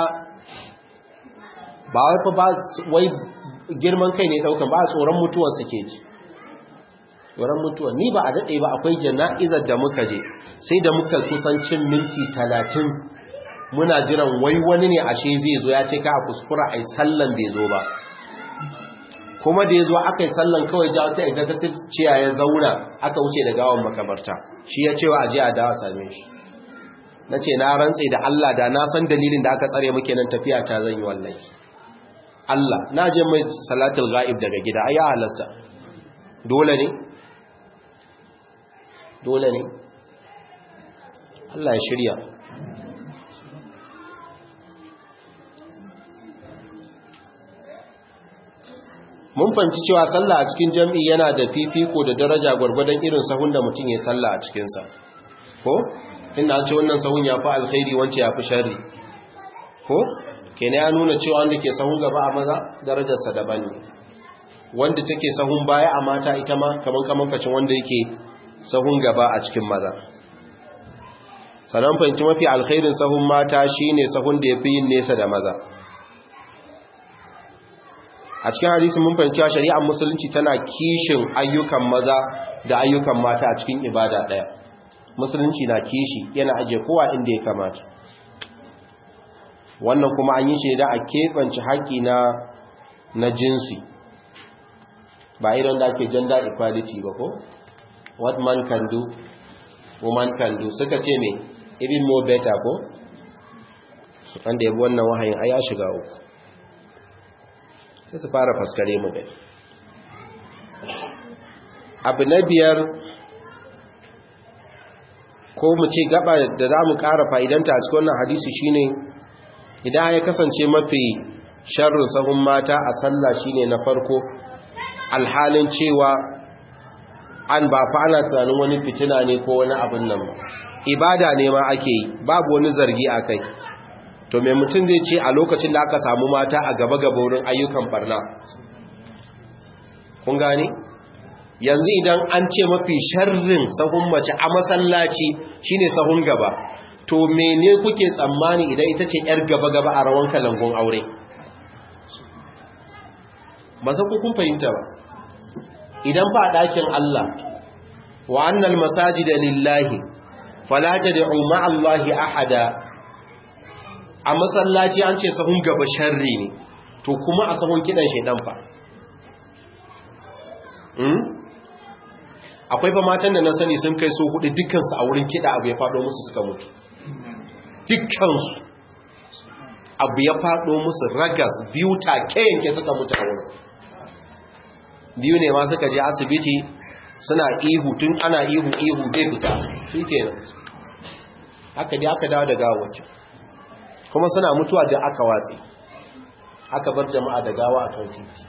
ba wai fa ba wai girman kai ne daukan ba tsoron mutuwar suke ji tsoron mutuwa ni ba a daɗe ba akwai jana'izar da muka je sai da muka kusancin minti talatin muna jiran wai wani ne ashe zai zo ya ce ka a kuskura a yi sallan bai zo ba kuma da ya zo aka yi sallan kawai ja wata executive ciya ya zauna aka wuce da gawan makabarta shi ya cewa aje a dawa same shi na ce na rantse da Allah da na san dalilin da aka tsare muke nan tafiya ta zan yi wallahi Allah na je mai salatul ghaib daga gida ai ya halarta dole ne dole ne Allah ya shirya mun fahimci cewa sallah a cikin jam'i yana da fifiko da daraja gwargwadon irin sahun da mutum ya sallah a cikinsa ko inda an ce wannan sahun ya fi alkhairi wance ya fi shari ko kene ya nuna cewa wanda ke sahun gaba a maza darajarsa daban ne wanda take sahun baya a mata ita ma kaman kaman kacin wanda yake sahun gaba a cikin maza sannan fahimci mafi alkhairin sahun mata shine sahun da ya fi yin nesa da maza a cikin hadisi mun fahimci shari'ar musulunci tana kishin ayyukan maza da ayyukan mata a cikin ibada ɗaya musulunci na kishi yana aje kowa inda ya kamata wannan kuma an yi shi da a keɓance haƙi na na jinsi ba irin da ake gender equality ba ko what man can do woman can do suka ce me even more better ko wanda ya bi wannan wahayin a ya shiga uku sai su fara faskare mu gani abu na biyar ko mu ce gaba da za mu ƙara fa'idanta a cikin wannan hadisi shine idan ya kasance mafi sharrin sahun mata a sallah shine na farko alhalin cewa an ba fa ana tunanin wani fitina ne ko wani abin nan ba ibada ne ma ake yi babu wani zargi a kai to mai mutum zai ce a lokacin da aka samu mata a gaba-gaba wurin ayyukan barna kun gane yanzu idan an ce mafi sharrin sahun mace a masallaci shine sahun gaba to mene kuke tsammani idan ita ce yar gaba-gaba a rawan kalangon aure ba san kun fahimta ba idan ba ɗakin Allah wa annal masajida lillahi fala tad'u ma'allahi ahada a masallaci an ce sahun gaba sharri ne to kuma a sahun kidan shaidan fa akwai fa matan da na sani sun kai so hudu dukkansu a wurin kida abu ya fado musu suka mutu dukkansu abu ya fado musu ragas biyu take yanke suka mutu a wurin biyu ne ma suka je asibiti suna ihu tun ana ihu ihu bai fita shi kenan haka dai aka dawo da gawawacin kuma suna mutuwa da aka watsi aka bar jama'a da gawa a kan titi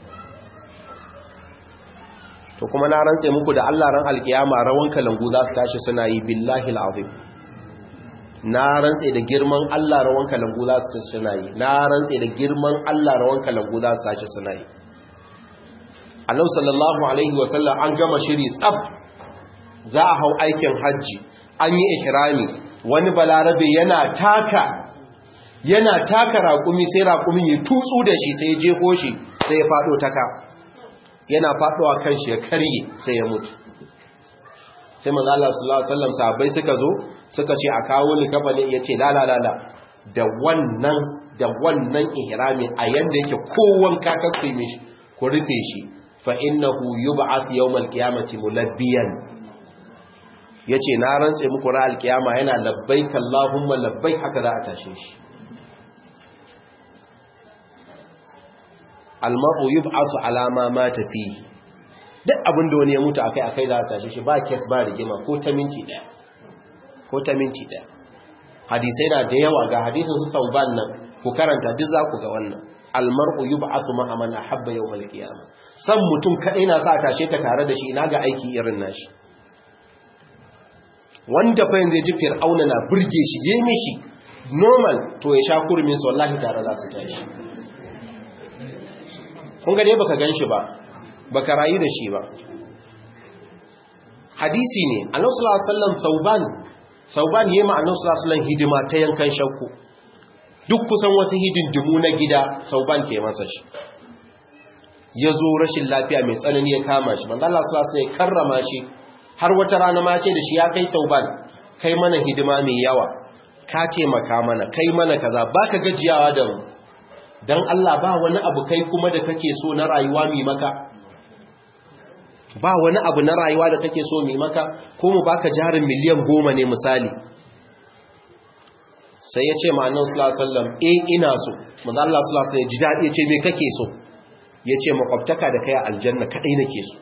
to kuma na rantse muku da Allah ran alkiyama rawan kalangu za su tashi suna yi billahi alazim na rantse da girman Allah rawan kalangu za su tashi suna yi na rantse da girman Allah rawan kalangu za su tashi suna yi Allah sallallahu alaihi wa sallam an gama shiri tsab za a hau aikin hajji an yi ihrami wani balarabe yana taka yana taka raƙumi sai raƙumin ya tutsu da shi sai ya jeho shi sai ya faɗo taka yana faɗowa kan shi ya karye sai ya mutu sai manzo Allah sallallahu alaihi wasallam sahabbai suka zo suka ce a kawo likafani yace la la la la da wannan da wannan ihrami a yanda yake kowan kakakku mishi ku rufe shi fa innahu yub'ath yawmal qiyamati mulabbiyan yace na rantse muku ra alkiyama yana labbaik allahumma labbaik haka za a tashe shi almar'u yub'athu ala ma mata fihi duk abin da wani ya mutu akai akai za a tashi shi ba kes ba rigima ko ta minti daya ko ta minti daya hadisai na da yawa ga hadisin su sauban nan ku karanta duk za ku ga wannan almar'u yub'athu ma man ahabba yawmal qiyamah san mutum kadai na sa tashe ka tare da shi ina ga aiki irin nashi wanda fa yanzu ji fir'auna na burge shi yayi mishi normal to ya sha kurmin sa wallahi tare za su tashi kun ga dai baka ganshi ba baka rayu da shi ba hadisi ne annabi sallallahu alaihi wasallam sauban sauban yayi ma annabi sallallahu alaihi wasallam hidima ta yankan shakku duk kusan wasu hidindimu na gida sauban ke masa shi ya zo rashin lafiya mai tsanani ya kama shi manzo Allah sallallahu alaihi wasallam ya karrama shi har wata rana ma ce da shi ya kai sauban kai mana hidima mai yawa ka taimaka mana kai mana kaza baka gajiyawa da mu dan Allah ba wani abu kai kuma da kake so na rayuwa mi maka ba wani abu na rayuwa da kake so mi maka ko mu baka jarin miliyan goma ne misali sai ya ce ma'anin sulasallam e ina so maza Allah sulasallam ya ji daɗi ya ce me kake so ya ce makwabtaka da kai a aljanna kaɗai nake so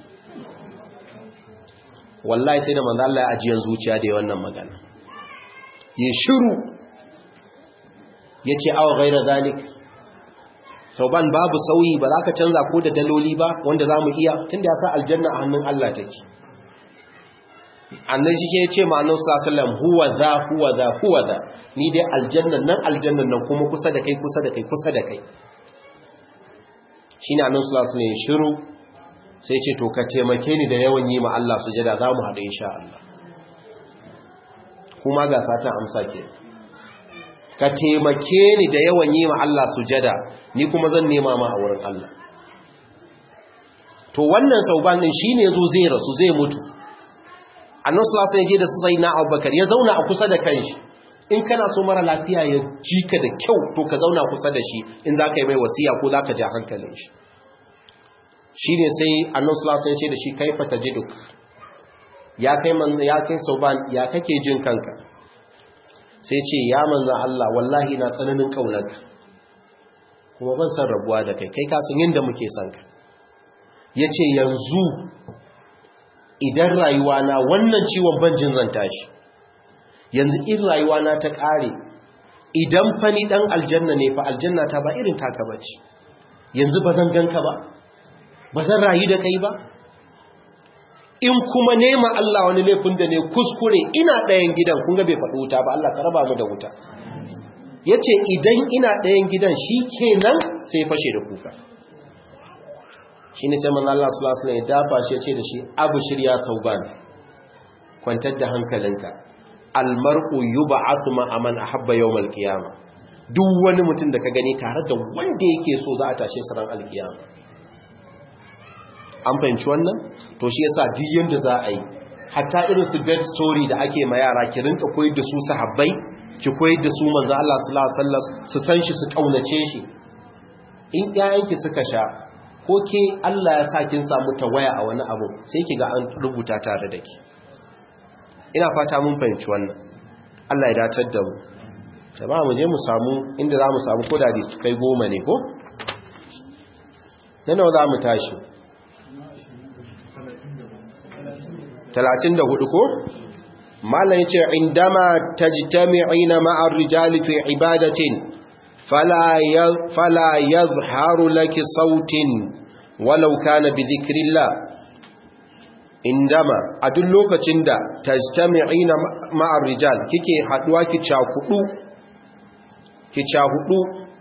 wallahi sai da maza Allah ya ajiyar zuciya da wannan magana ya shiru ya ce awa gaira zalik sauban babu sauyi ba za ka canza ko da daloli ba wanda za mu iya tunda ya sa aljanna a hannun Allah take annan shi ke ce ma'anar sallallahu huwa za huwa za huwa za ni dai aljannan nan aljannan nan kuma kusa da kai kusa da kai kusa da kai shine annan sallallahu alaihi shiru sai ce to ka taimake ni da yawan yi ma Allah sujada za mu haɗu insha Allah kuma ga satan amsa ke ka taimake ni da yawan yi ma Allah sujada ni kuma zan nema ma a wurin Allah to wannan sauban din shine yazo zai rasu zai mutu annabi sallallahu alaihi wasallam da su sai na Abubakar ya zauna a kusa da kanshi in kana so mara lafiya ya jika da kyau to ka zauna kusa da shi in zaka yi mai wasiya ko zaka ja hankalin shi shine sai annabi sallallahu alaihi wasallam ya ce da shi kaifa tajiduk ya kai man ya kai sauban ya kake jin kanka sai ce ya manzan Allah wallahi na tsananin ƙaunarka kuma ban san rabuwa da kai kai kasan yadda muke son ka ya ce yanzu idan rayuwa na wannan ciwon banjin zan tashi yanzu in rayuwa na ta ƙare idan fani ɗan aljanna ne fa aljanna ta ba irin taka ba ce yanzu ba zan ganka ba ba zan rayu da kai ba in kuma nema Allah wani laifin da ne kuskure ina ɗayan gidan kun ga bai faɗi wuta ba Allah ka raba mu da wuta ya ce idan ina ɗayan gidan shi kenan sai fashe da kuka shi ne sai man Allah sulasula ya dafa shi ya ce da shi abu shirya tauban kwantar da hankalinka almar'u yuba asuma aman a habba yau malkiyama duk wani mutum da ka gani tare da wanda yake so za a tashe saran alkiyama an fahimci wannan to shi yasa duk yanda za a yi hatta irin su bed story da ake ma yara ki rinka koyar da su sahabbai ki koyar da su manzo Allah sallallahu alaihi wasallam su san shi su kaunace shi in ƴaƴanki suka sha ko ke Allah ya sa kin samu tawaya a wani abu sai ki ga an rubuta tare da ki ina fata mun fahimci wannan Allah ya datar da mu jama'a mu je mu samu inda za mu samu kodadi su kai goma ne ko nan nawa za mu tashi talatin da hudu ko? malam ya ce indama ta ji ta mi'ina ma'ar rijali fi ibadatin fala ya zaharu laki sautin walau kana bi zikirillah indama a duk lokacin da ta ji ta mi'ina ma'ar rijal kike haduwa ki cakudu ki cakudu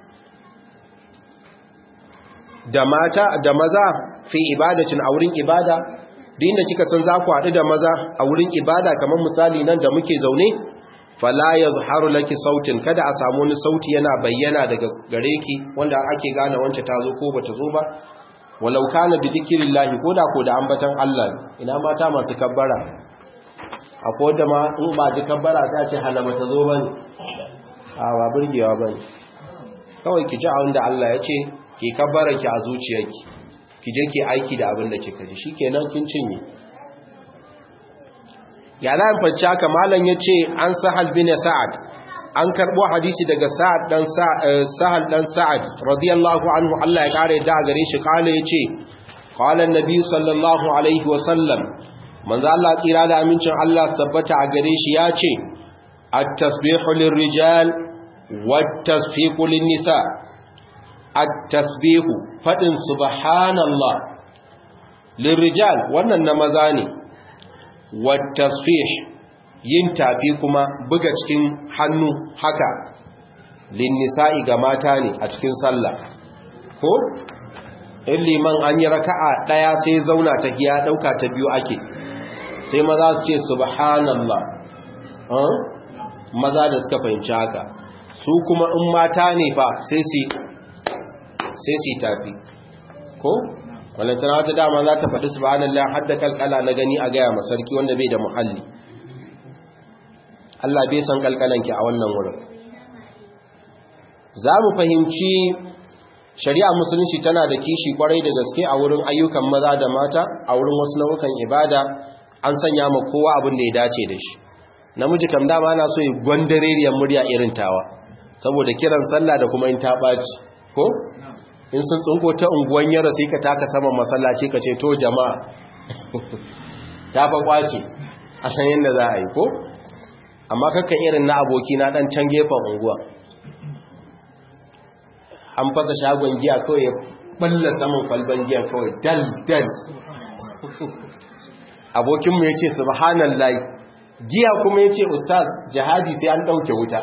da mata da maza fi ibadatin a wurin ibada da inda kika san za ku haɗu da maza a wurin ibada kamar misali nan da muke zaune fala yazharu laki sautin kada a samu wani sauti yana bayyana daga gare ki wanda ake gane wance ta zo ko bata zo ba walau kana bi dhikrillahi ko da ko da ambatan Allah ina mata masu kabbara akwai da ma in ba ji kabbara sai a ce hala bata zo bane a ba burgewa bane kawai ki ji a wanda Allah ya ce ki kabbara ki a zuciyarki ki je ki aiki da abin da kika ji shikenan kin cinye ya na fanci haka malam yace an sahal bin sa'ad an karbo hadisi daga sa'ad dan sahal dan sa'ad radiyallahu anhu Allah ya kare da gare shi kale yace qala annabi sallallahu alaihi wa sallam manzo Allah tsira da amincin Allah tabbata a gare shi yace at-tasbihu lirrijal wat-tasfiqu lin-nisa at-tasbihu fadin subhanallah lirrijal wannan na maza ne wat-tasbih yin tafi kuma buga cikin hannu haka lin-nisa'i ga mata ne a cikin sallah ko in liman an yi raka'a daya sai zauna ta giya dauka ta biyu ake sai maza su ce subhanallah maza da suka fahimci haka su kuma in mata ne fa sai su sai su tafi ko walantana wata dama za ta faɗi subhanallah har da kalkala na gani a gaya masarki wanda bai da muhalli Allah bai san kalkalanki a wannan wurin za mu fahimci shari'a musulunci tana da kishi kwarai da gaske a wurin ayyukan maza da mata a wurin wasu nau'ukan ibada an sanya ma kowa abin da ya dace da shi namiji kam dama ana so ya gwandareriyar murya irin tawa saboda kiran sallah da kuma in ta ɓaci ko in sun tsunko ta unguwan yara sai ka taka saman masallaci ka ce to jama'a ta fa kwace a san yadda za a yi ko amma kakkan irin na aboki na dan can gefen unguwa an fasa shagon giya kawai ya balla saman kwalban giya kawai dal dal abokinmu ya ce subhanallah giya kuma ya ce ustaz jihadi sai an ɗauke wuta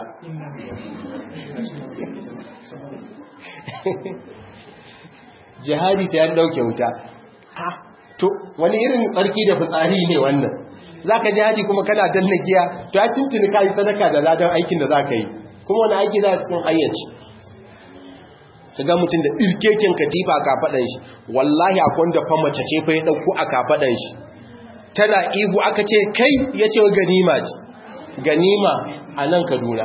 jihadi sai an ɗauke wuta to wani irin tsarki da fitsari ne wannan za ka jihadi kuma kana danna giya to ya tuntuni ka yi sadaka da ladan aikin da za ka yi kuma wani aiki za a cikin ayyaci ka ga mutum da ɗirkeken katifa a kafaɗan shi wallahi akwai wanda fa mace ce fa ya ɗauko a kafaɗan shi tana ihu aka ce kai ya ce ganima ce ganima a nan kaduna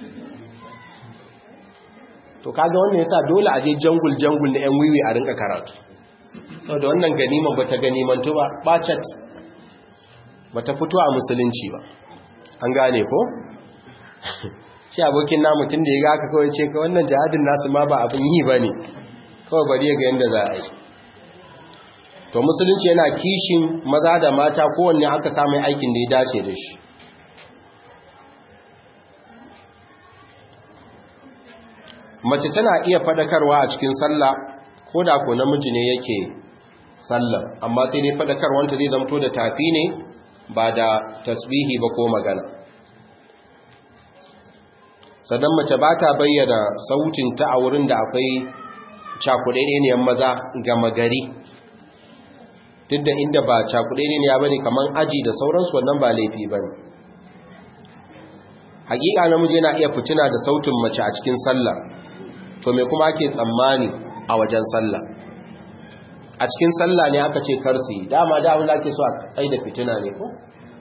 to kaga wannan yasa dole a je jangul jangul na yan wiwi a rinka karatu da wannan ganiman bata ganimantu ba bacet bata fito a musulunci ba an gane ko shi abokin namu tun da ya ga aka kawai ce ka wannan jihadin nasu ma ba abin yi ba ne kawai bari ga yadda za a yi to musulunci yana kishin maza da mata kowanne aka samun aikin da ya dace da shi mace tana iya fadakarwa a cikin sallah ko da ko namiji ne yake sallah amma sai dai fadakarwanta zai zamto da tafi ne ba da tasbihi ba ko magana sannan mace ba ta bayyana sautinta a wurin da akwai cakuɗaɗɗeniyar maza gama gari duk da inda ba cakuɗaɗɗeniya ba ne kamar aji da sauransu wannan ba laifi ba ne hakika namiji yana iya fitina da sautin mace a cikin sallah to me kuma ake tsammani a wajen sallah a cikin sallah ne aka ce karsi dama da abin da ake so a tsaye da fitina ne ko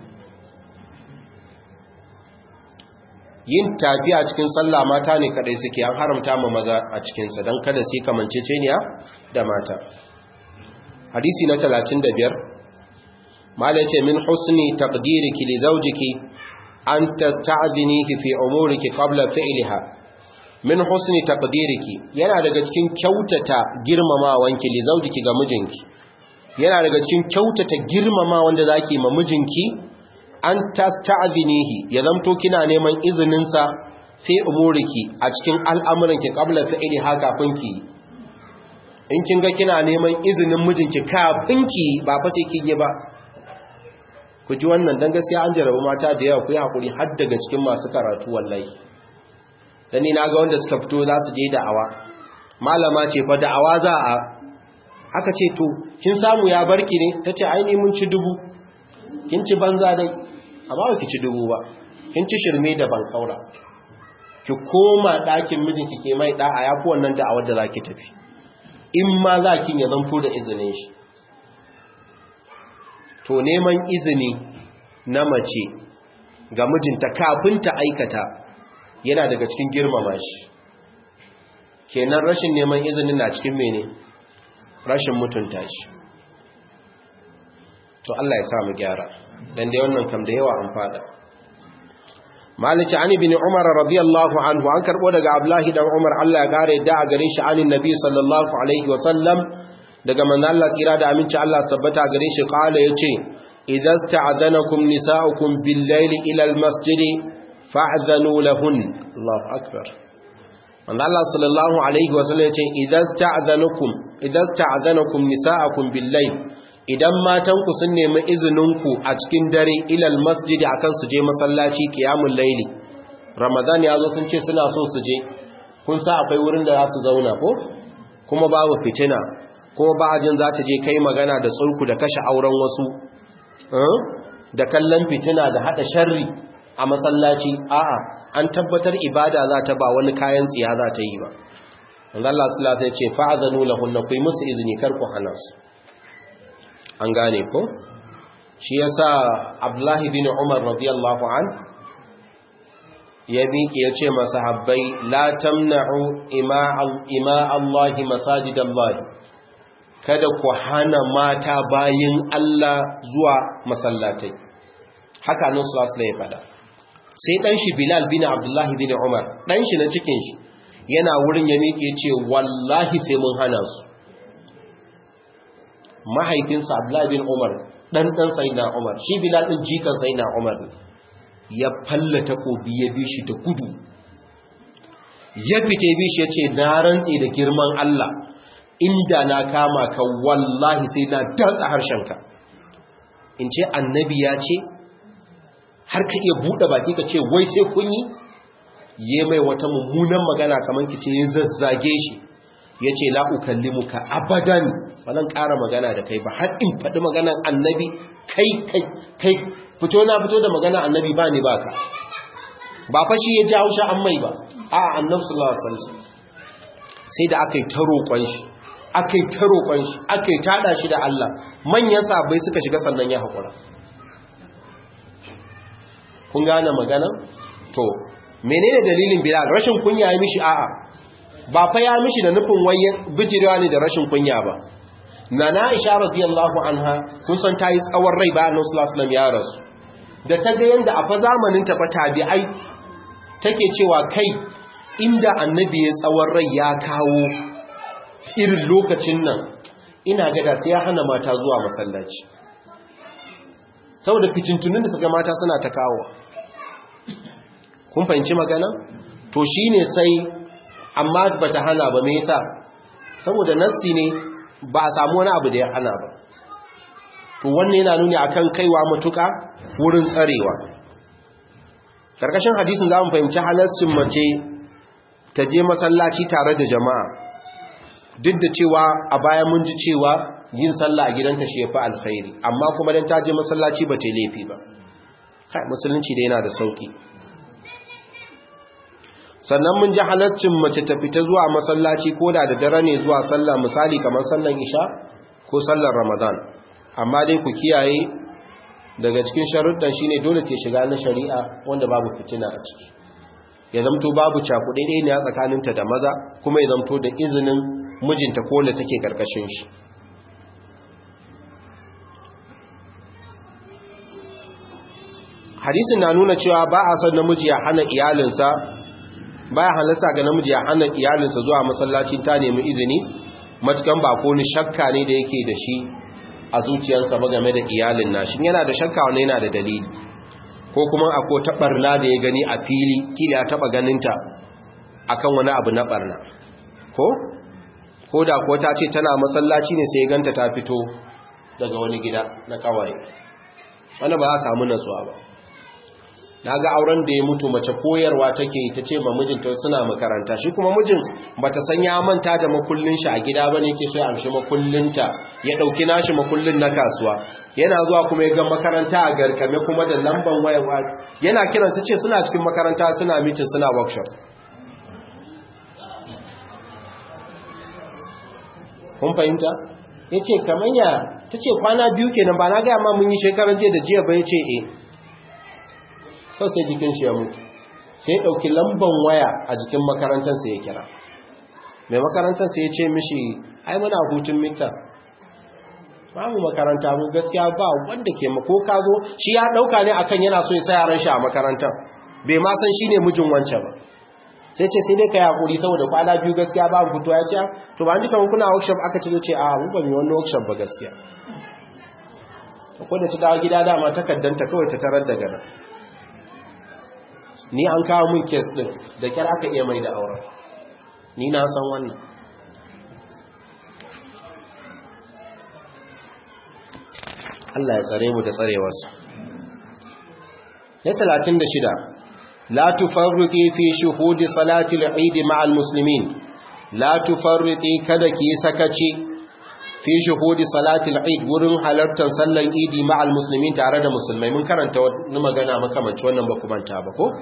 yin tafi a cikin sallah mata ne kadai suke an haramta ma maza a cikinsa don kada su yi kamanceceniya da mata hadisi na 35 mala ce min husni taqdiriki li zawjiki an tasta'dhinihi fi umuriki qabla fi'liha min husni taqdiriki yana daga cikin kyautata girmamawanki li zawjiki ga mijinki yana daga cikin kyautata girmama wanda zaki ma mijinki an tasta'dhinihi ya zamto kina neman izinin sa fi umuriki a cikin al'amuranki qabla fi'liha kafin ki in kin ga kina neman izinin mijinki kafin ki ba fa sai kin yi ba ku ji wannan dan gaskiya an jarabu mata da yawa ku yi hakuri har daga cikin masu karatu wallahi dan ni naga wanda suka fito za su je da'awa malama ce fa da'awa za a aka ce to kin samu ya barki ne tace ai ni mun ci dubu kin ci banza dai amma ba ki ci dubu ba kin ci shirme da ban kaura ki koma ɗakin mijinki ke mai da'a yafi wannan da'awar da zaki tafi in ma za kin ya zanto da izinin shi to neman izini na mace ga mijinta kafin ta aikata yana daga cikin girmama shi kenan rashin neman izinin na cikin mene rashin mutunta shi to Allah ya samu gyara dan dai wannan kam da yawa an fada malici ani bin umar radiyallahu anhu an karbo daga abdullahi dan umar Allah ya gare da a gare shi anin nabi sallallahu alaihi wa sallam daga manzo Allah tsira da aminci Allah tabbata gare shi kala yace idza sta'adanakum nisa'ukum bil-layli ila al-masjid fa'dhanu lahun Allahu akbar manzo Allah sallallahu alaihi wa sallam yace idza sta'adanakum idza sta'adanakum nisa'ukum bil-layl idan matanku sun nemi izininku a cikin dare ilal masjid akan su je masallaci qiyamul layli ramadan ya zo sun ce suna so su je kun sa akwai wurin da za su zauna ko kuma babu fitina kuma ba ajin za ta je kai magana da tsurku da kashe auren wasu da kallon fitina da hada sharri a masallaci a'a an tabbatar ibada za ta ba wani kayan tsiya za ta yi ba wanda Allah sallallahu alaihi ce fa'azanu lahunna kuyi musu izini kar ku hana su an gane ko shi yasa Abdullahi bin Umar radiyallahu an ya miƙe ya ce masahabbai la tamna'u ima Allah masajidallahi kada ku hana mata bayin Allah zuwa masallatai haka nan sallallahu ya fada sai dan shi Bilal bin Abdullah bin Umar dan shi na cikin shi yana wurin ya miƙe ce wallahi sai mun hana su mahaifinsa Abdullah bin Umar dan dan sayyidina Umar shi Bilal din jikan sayyidina Umar ya fallata kobi ya bi shi da gudu ya fite bi shi yace na rantsi da girman Allah inda na kama ka wallahi sai na datsa harshenka in ce annabi ya ce har ka iya buɗe baki ka ce wai sai kun yi ye mai wata mummunan magana kamar ki ce ya zazzage shi ya ce la'ukallimuka abadan ba zan ƙara magana da kai ba har in faɗi maganan annabi kai kai kai fito na fito da maganan annabi ba ni ba ka ba fashi ya ji hausha an mai ba a annabi sallallahu alaihi wasallam sai da aka yi ta roƙon shi aka yi ta roƙon shi aka yi taɗa shi da Allah manyan sabai suka shiga sannan ya haƙura kun gane magana to menene dalilin bilal rashin kunya ya mishi a'a ba fa ya mishi da nufin waye bijirewa ne da rashin kunya ba nana aisha radiyallahu anha kun san tayi tsawon rai bayan annabi sallallahu alaihi wasallam ya rasu da ta ga yanda a fa zamanin ta fa tabi'ai take cewa kai inda annabi ya tsawon rai ya kawo irin lokacin nan ina ga da sai ya hana mata zuwa masallaci saboda fitintunin da kaga mata suna ta kawo kun fahimci magana to shine sai amma bata hana ba me yasa saboda nassi ne ba a samu wani abu da ya hana ba to wannan yana nuni akan kaiwa matuka wurin tsarewa karkashin hadisin zamu fahimci halascin mace ta je masallaci tare da jama'a duk da cewa a baya mun ji cewa yin sallah a gidanta shi yafi alkhairi amma kuma dan ta je masallaci ba ta laifi ba kai musulunci da yana da sauki sannan mun ji halaccin mace ta fita zuwa masallaci ko da da dare ne zuwa sallah misali kamar sallan isha ko sallar ramadan amma dai ku kiyaye daga cikin sharuɗan shine dole ta shiga na shari'a wanda babu fitina a ciki ya zamto babu cakuɗe ɗaya ne a tsakaninta da maza kuma ya zamto da izinin mijinta ko da take karkashin shi hadisin na nuna cewa ba a son namiji ya hana iyalinsa baya halasta ga namiji ya hana iyalinsa zuwa masallacin ta nemi izini matukan ba ko ni shakka ne da yake da shi a zuciyarsa ba game da iyalin nashi yana da shakka wanda yana da dalili ko kuma akwai ta barna da ya gani a fili kila ya taba ganinta akan wani abu na barna ko ko da ko ta ce tana masallaci ne sai ya ganta ta fito daga wani gida na kawai wani ba za a samu natsuwa ba na ga auren da ya mutu mace koyarwa take ta ce ma mijinta suna makaranta shi kuma mijin bata san ya manta da makullin shi a gida bane yake so ya amshi makullinta ya dauki nashi makullin na kasuwa yana zuwa kuma ya ga makaranta a garkame kuma da lamban wayar yana kiran ta ce suna cikin makaranta suna meeting suna workshop kun fahimta yace kamanya tace kwana biyu kenan ba na ga ma mun yi shekaran jiya da jiya ba yace eh kawai sai jikin shi ya mutu sai ɗauki lamban waya a jikin makarantarsa ya kira mai makarantarsa ya ce mishi ai muna hutun mita ba mu makaranta mu gaskiya ba wanda ke mako ka zo shi ya ɗauka ne akan yana so ya sa yaran shi a makarantar bai ma san shi ne mijin wancan ba sai ce sai dai ka yaƙuri saboda kwana biyu gaskiya ba mu fito ya ce to ba ni kamar kuna workshop aka ce ce a mu ba mu wani workshop ba gaskiya ko da ta dawo gida dama takaddanta kawai ta tarar da gada ni an kawo min kes din da kyar aka iya mai da auren ni na san wannan Allah ya tsare mu da tsarewarsa ya 36 la tufarriqi fi shuhudi salati al-eid ma'a al-muslimin la tufarriqi kada ki sakaci fi shuhudi salati al-eid wurin halartar sallan idi ma'al muslimin tare da musulmai mun karanta wani magana makamanci wannan ba manta ba ko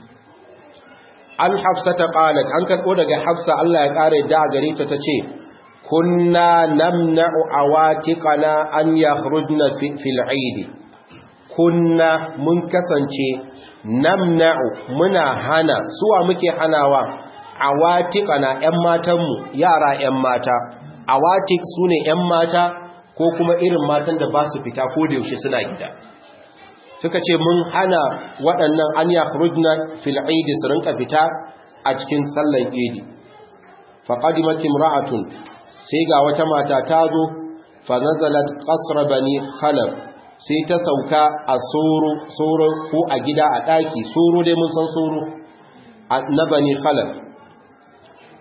an hafsa ta qalat an karbo daga hafsa Allah ya kare da gare ta tace kunna namna'u awatiqana an yakhrujna fil eid kunna mun kasance namna'u muna hana suwa muke hanawa awatiqana ƴan matanmu yara ƴan mata awatik su ne 'yan mata ko kuma irin matan da ba su fita ko da yaushe suna gida suka ce mun hana waɗannan an ya furujna fil'idi su rinka fita a cikin sallan idi faƙadimatin ra'atun sai ga wata mata ta zo fanazalat ƙasar bani khalaf sai ta sauka a soro ko a gida a ɗaki soro dai mun san soro na bani khalaf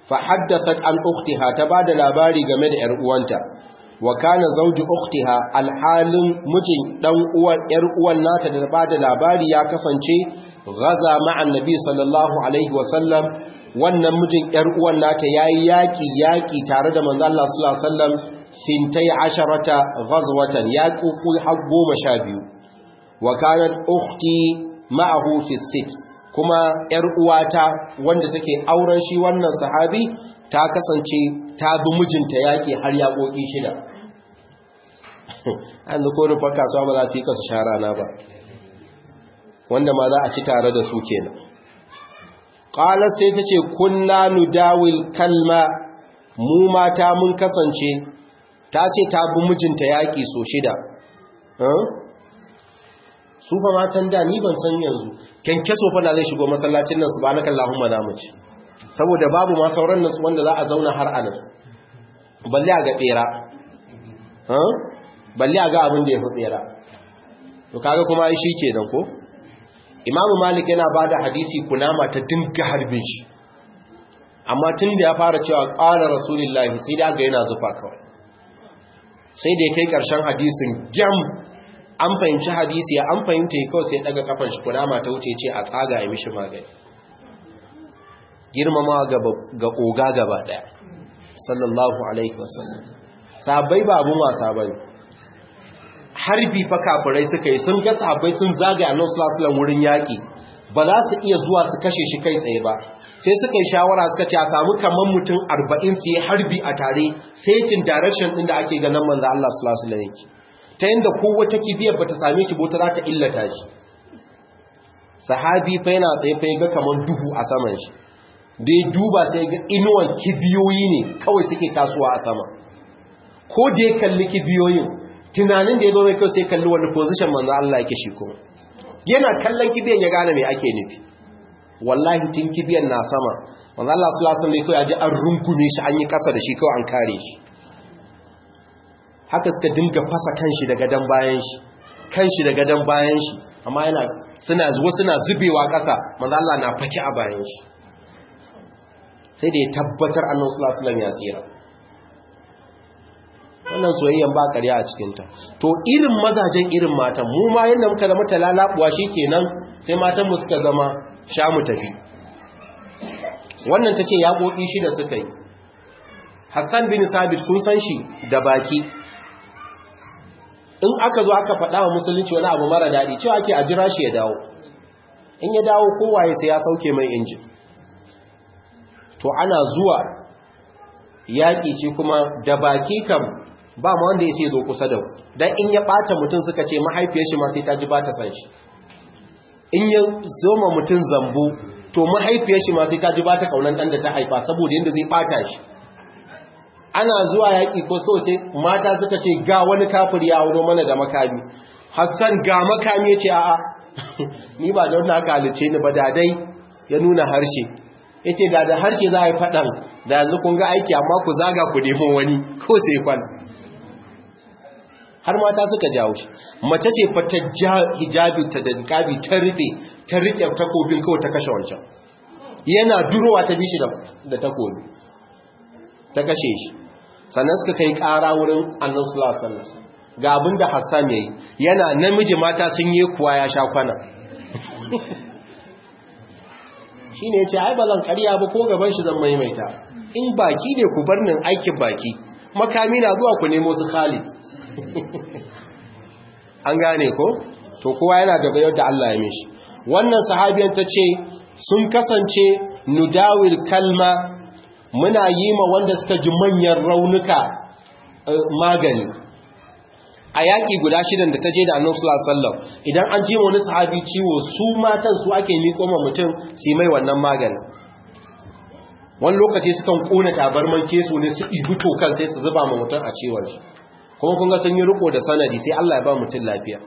fa haddathat an ukhtiha ta bada labari game da yar uwanta wa kana zawju ukhtiha alhalin mijin dan uwan yar uwan nata da bada labari ya kasance gaza ma'an nabi sallallahu alaihi wa sallam wannan mijin yar uwan nata yayi yaki yaki tare da manzo Allah sallallahu alaihi wasallam fintai asharata ghazwatan yaqu har goma sha biyu wa kanat ukhti ma'ahu fi sit kuma yar uwata wanda take auren shi wannan sahabi ta kasance ta bi mijinta yaki har yaƙoƙi shida an da ko rufa kasuwa ba za su yi kasu shara na ba wanda ma za a ci tare da su kenan qalat sai tace kunna nudawil kalma mu mata mun kasance ta ce ta bi mijinta yaƙi so shida su fa matan da ni ban san yanzu kyankyaso fa na zai shigo masallacin nan subhanaka allahumma za mu ci saboda babu ma sauran nasu wanda za a zauna har a nan balle a ga bera balle a ga abin da ya fi bera to kaga kuma ai shi kenan ko imamu malik yana ba da hadisi kunama ta dinga harbin shi amma tun da ya fara cewa ƙara rasulullahi sai da ga yana zufa kawai sai da ya kai ƙarshen hadisin gyam an fahimci hadisi ya an fahimta ya kawai sai daga kafan shi kunama ta wuce ce a tsaga ya mishi magani girmama ga oga gaba ɗaya sallallahu alaihi wasallam sabai ba abun wasa bane harbi fa kafirai suka yi sun ga sahabbai sun zagaya annabi sallallahu alaihi wurin yaki ba za su iya zuwa su kashe shi kai tsaye ba sai suka yi shawara suka ce a samu kaman mutum 40 su yi harbi a tare setin direction din da ake ganin manzo Allah sallallahu alaihi wasallam ta yanda kowace kibiyar bata same shi bota za ta illata shi sahabi fa yana tsaye fa ga kaman duhu a saman shi da ya duba sai ga inuwan kibiyoyi ne kawai suke tasowa a sama ko da ya kalli kibiyoyin tunanin da ya zo mai kyau sai kalli wani position manzo Allah yake shi kuma yana kallon kibiyan ya gane me ake nufi wallahi tun kibiyan na sama manzo Allah sallallahu alaihi wasallam ya ji an rungume shi an yi kasa da shi kawai an kare shi haka suka dinga fasa kanshi da gadan bayan shi kanshi da gadan bayan shi amma yana suna zuwa suna zubewa kasa manzo Allah na faki a bayan shi sai da ya tabbatar annabi sallallahu alaihi wasallam ya tsira wannan soyayyan ba ƙarya a cikinta to irin mazajen irin matan mu ma yadda muka zama talalabuwa kenan sai matan mu suka zama sha mu tafi wannan ta ce yaƙoƙi shida suka yi hassan bin sabit kun san shi da baki in aka zo aka faɗa wa musulunci wani abu mara daɗi cewa ake a jira shi ya dawo in ya dawo kowaye sai ya sauke mai injin to ana zuwa yaƙi ce kuma da baki kam ba ma wanda ya sai zo kusa da dan in ya ɓata mutum suka ce mahaifiyar shi ma sai ta ji ba ta san shi in ya zoma mutum zambo to mahaifiyar shi ma sai ta ji ba ta kaunan ɗan da ta haifa saboda yadda zai ɓata shi ana zuwa yaƙi ko so sai mata suka ce ga wani kafir ya auro mana da makami hassan ga makami ya ce a'a ni ba da wannan aka halice ni ba da dai ya nuna harshe ya ce da da harshe za a yi faɗan da yanzu kun ga aiki amma ku zaga ku nemo wani ko sai kwan har mata suka jawo shi mace ce fa ta hijabi ta da niqabi ta rufe ta rike takobin kawai ta kashe wancan yana durowa ta bishi da takobi ta kashe shi sannan suka kai ƙara wurin annabi sallallahu alaihi wasallam ga abinda Hassan yayi yana namiji mata sun yi kuwa ya sha kwana shine yace ai bazan ƙarya ba ko gaban shi zan maimaita in baki ne ku bar nin aikin baki makami na zuwa ku nemo su Khalid an gane ko to kowa yana da bayar da Allah ya mishi wannan sahabiyan ta ce sun kasance nudawil kalma muna yi ma wanda suka ji manyan raunuka magani a yaƙi guda shidan da ta je da annabi sallallahu alaihi wasallam idan an ji wani sahabi ciwo su matan su ake miƙo ma mutum su mai wannan magani wani lokaci sukan kona tabarman kesu ne su ibi tokan sai su zuba ma mutum a ciwon shi kuma kun ga sun yi riko da sanadi sai Allah ya ba mutum lafiya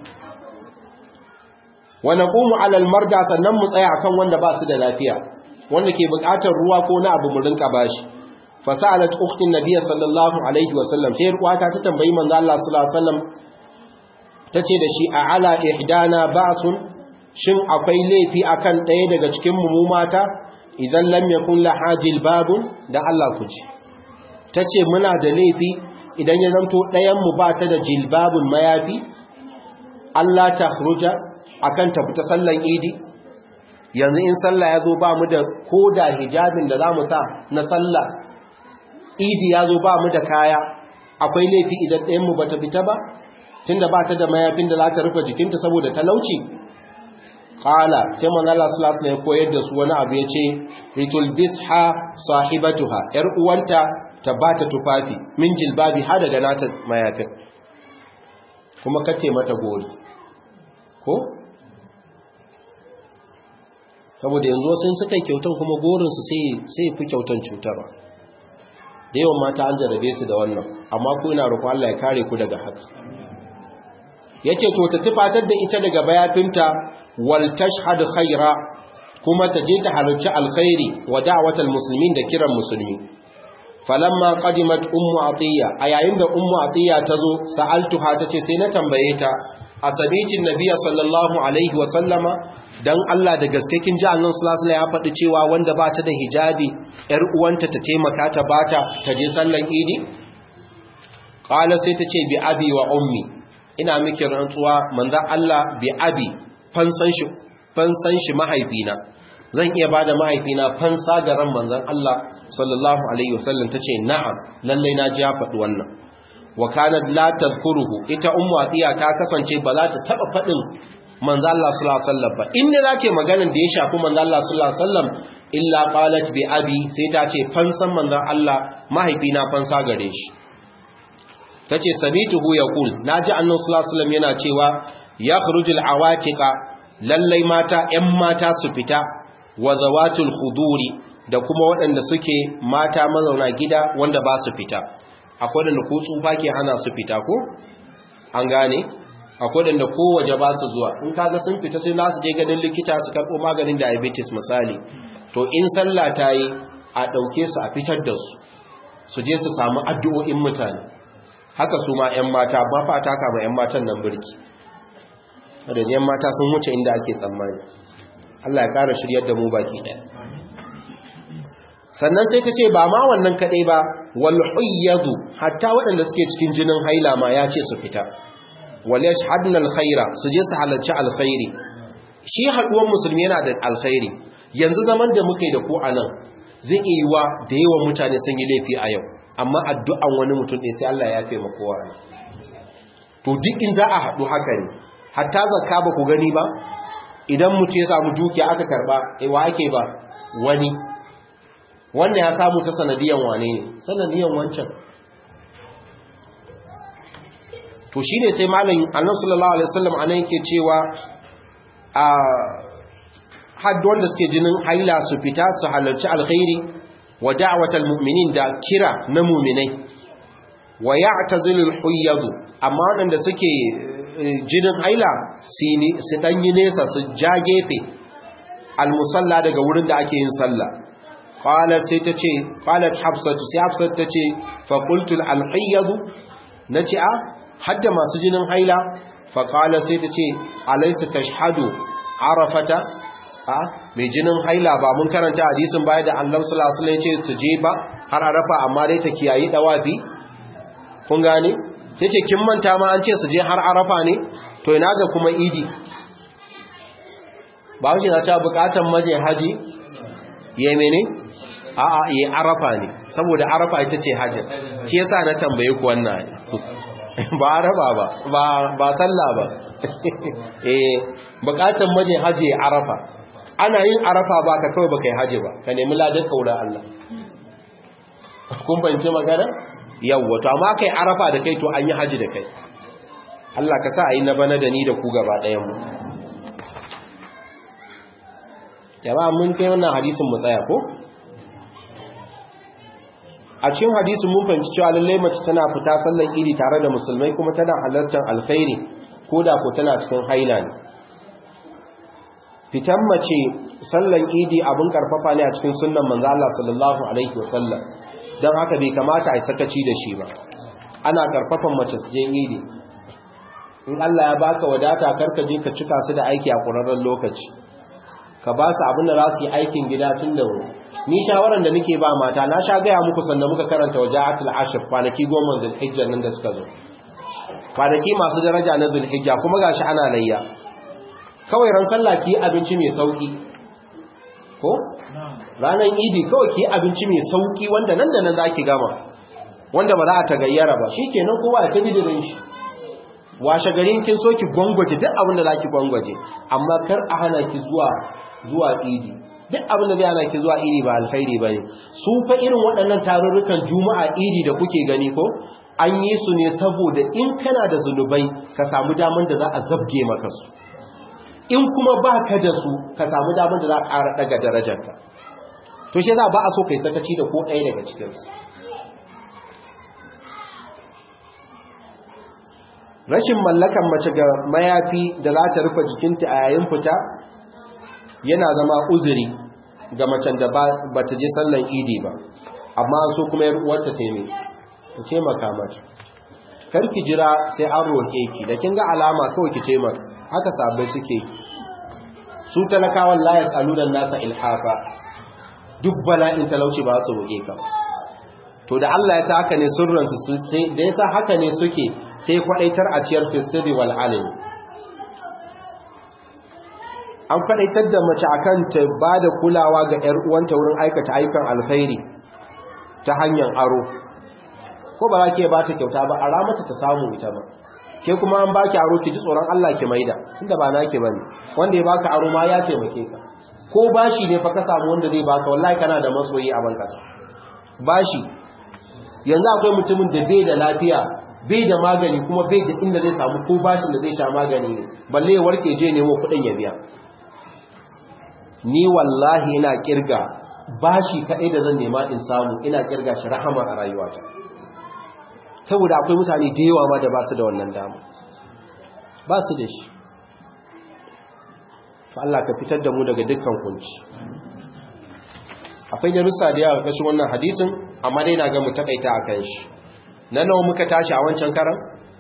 wa naqumu ala almarda sannan mu tsaya akan wanda ba su da lafiya wanda ke buƙatar ruwa ko na abu mu rinka bashi fasalat ukhtin nabiyyi sallallahu alaihi wasallam sai ruwata ta tambayi manzo Allah sallallahu alaihi wasallam tace da shi a ala ihdana ba'sun shin akwai laifi akan ɗaya daga cikin mu mata idan lam yakun laha jilbabun da Allah ku ji tace muna da laifi idan ya zanto ɗayan mu ba ta da jilbabun mayafi Allah ta khruja akan ta fita sallan idi yanzu in sallah ya zo ba mu da koda hijabin da za mu sa na sallah idi ya zo ba mu da kaya akwai laifi idan ɗayanmu ba ta fita ba tun da ba ta da mayafin da za ta rufe jikinta saboda talauci ƙala sai man Allah sulas ya koyar da su wani abu ya ce ritul bisha sahibatuha ‘yar uwanta ta ba ta tufafi min jilbabi har daga nata mayafin kuma kace mata gori ko saboda yanzu wasu suka yi kyautan kuma gorinsu sai fi kyautan cutarwa da yawan mata an jarabe su da wannan amma ku ina roƙon Allah ya kare ku daga haka yace to ta tufatar da ita daga bayafinta wal tashhad khaira kuma ta je ta halarci alkhairi wa da'watal muslimin da kiran musulmi falamma qadimat ummu atiya a yayin da ummu atiya ta zo sa'altuha tace sai na tambaye ta asabitin nabiyyi sallallahu alaihi wa sallama dan Allah da gaske kin ji Allah sallallahu ya faɗi cewa wanda ba ta da hijabi ƴar uwanta ta taimaka ta bata ta je sallan idi qala sai ta ce bi abi wa ummi ina miki rantsuwa manzon Allah bi abi fansan shi fansan shi mahaifina zan iya bada mahaifina fansa ga ran manzon Allah sallallahu alaihi wasallam tace na'am lalle na ji ya faɗi wannan wa kanat la tadhkuruhu ita ummu atiya ta kasance ba za ta taba faɗin manzo Allah sallallahu alaihi wasallam ba inda zake maganar da ya shafi manzo Allah sallallahu alaihi wasallam illa qalat bi abi sai ta ce fansan manzo Allah mahaifina fansa gare shi tace sabituhu yaqul naji annabi sallallahu alaihi wasallam yana cewa yakhrujul awatiqa lallai mata ƴan mata su fita wa zawatul khuduri da kuma waɗanda suke mata mazauna gida wanda ba su fita akwai da ku tsufa ke hana su fita ko an gane akwai da ko waje ba su zuwa in kaga sun fita sai nasu je ganin likita su karɓo maganin diabetes misali to in sallah ta yi a ɗauke su a fitar da su su je su samu addu'o'in mutane haka su ma 'yan mata ba fata kama 'yan matan nan birki wadda 'yan mata sun wuce inda ake tsammani Allah ya ƙara shiryar da mu baki ɗaya sannan sai ta ce ba ma wannan kaɗai ba wal huyyadu hatta waɗanda suke cikin jinin haila ma ya ce su fita wal yashhadna alkhaira su je su halarci alkhairi shi haɗuwar musulmi yana da alkhairi yanzu zaman da muka yi da ku a nan zai iya yiwa da yawan mutane sun yi laifi a yau amma addu'an wani mutum ɗaya sai Allah ya fi kowa ne to duk in za a haɗu haka ne hatta zakka ba ku gani ba idan mutum ya samu dukiya aka karɓa wa ake ba wani wannan ya samu ta sanadiyan wane ne sanadiyan wancan to shi ne sai malin annan sallallahu alaihi wasallam anan yake cewa a haddu wanda suke jinin haila su fita su halarci alkhairi wa da'watal mu'minin da kira na mu'minai wa ya'tazilul huyyadu amma wanda suke jinin haila su dan yi nesa su ja gefe almusalla daga wurin da ake yin sallah qalat sai tace qalat hafsatu sai hafsat tace fa qultu al-hayyadu nace a hadda masu jinin haila fa qala sai tace alaysa tashhadu arafata a mai jinin haila ba mun karanta hadisin baya da Allah sallallahu alaihi wasallam yace su je ba har arafa amma dai ta kiyayi dawafi kun gane sai ce kin manta ma an ce su je har arafa ne to ina ga kuma idi ba wuce na ta bukatan maje haji ya mene a'a ya arafa ne saboda arafa ita ce hajji shi yasa na tambaye ku wannan ba arafa ba ba ba sallah ba eh bukatan maje haji ya arafa ana yin arafa ba ka kawai baka yi haji ba ka nemi ladan kaura Allah kun fahimci magana yawwa to amma kai arafa da kai to an yi haji da kai Allah ka sa a yi na bana da ni da ku gaba ɗayan mu jama'a mun kai wannan hadisin mu tsaya ko a cikin hadisin mun fahimci cewa lallai mace tana fita sallan idi tare da musulmai kuma tana halartar alkhairi ko da ko tana cikin haila ne fitan mace sallan idi abin karfafa ne a cikin sunnan manzo Allah sallallahu alaihi wasallam don haka bai kamata a yi sakaci da shi ba ana karfafan mace su je idi in Allah ya baka wadata karka je ka cika su da aiki a ƙurarren lokaci ka ba su abin da za su yi aikin gida tun da wuri ni shawaran da nake ba mata na sha gaya muku sanda muka karanta waja'atul ashr kwanaki goma zulhijja nan da suka zo kwanaki masu daraja na zulhijja kuma gashi ana layya kawai ran sallah ki abinci mai sauki ko ranar idi kawai ki abinci mai sauki wanda nan da nan zaki gama wanda ba za a tagayyara ba shikenan kowa ya tabi dirin shi washe garin kin so ki gwangwaje duk abin da zaki gwangwaje amma kar a hana ki zuwa zuwa idi duk abin da zai hana ki zuwa idi ba alkhairi bane su fa irin waɗannan tarurrukan juma'a idi da kuke gani ko an yi su ne saboda in kana da zunubai ka samu daman da za a zabge maka su in kuma ba ka da su ka samu daman da za a ƙara ɗaga darajarka to shi za ba a so kai sakaci da ko ɗaya daga cikinsu rashin mallakan mace ga mayafi da za ta rufe jikinta a yayin fita yana zama uzuri ga macen da ba ta je sallan idi ba amma so kuma yar uwarta ta yi ku taimaka mata karki jira sai an roƙe ki da kin ga alama kawai ki taimaka haka sabai suke su talakawan la yasalunan nasa ilhafa duk bala'in talauci ba su roƙe ka to da Allah ya sa haka ne sirransu su sai da yasa haka ne suke sai kwadaitar a ciyar fisiri wal alimi an kwadaitar da mace akan ta bada kulawa ga ƴar uwanta wurin aikata ayyukan alkhairi ta hanyar aro ko ba za ki ba ta kyauta ba a ramata ta samu ita ba ke kuma an baki aro ki ji tsoron Allah ki maida tunda ba naki bane wanda ya baka aro ma ya taimake ka ko bashi ne fa ka samu wanda zai baka wallahi kana da masoyi a bankasa bashi yanzu akwai mutumin da bai da lafiya bai da magani kuma bai da inda zai samu ko bashin da zai sha magani ne balle ya warke je nemo kuɗin ya biya ni wallahi ina kirga bashi kaɗai da zan nema in samu ina kirga shi rahama a rayuwata saboda akwai mutane da yawa ma da ba su da wannan dama ba su da shi to Allah ka fitar da mu daga dukkan kunci akwai darussa da yawa ƙarshen wannan hadisin amma dai na ga mu takaita a kan shi na nawa muka tashi a wancan karan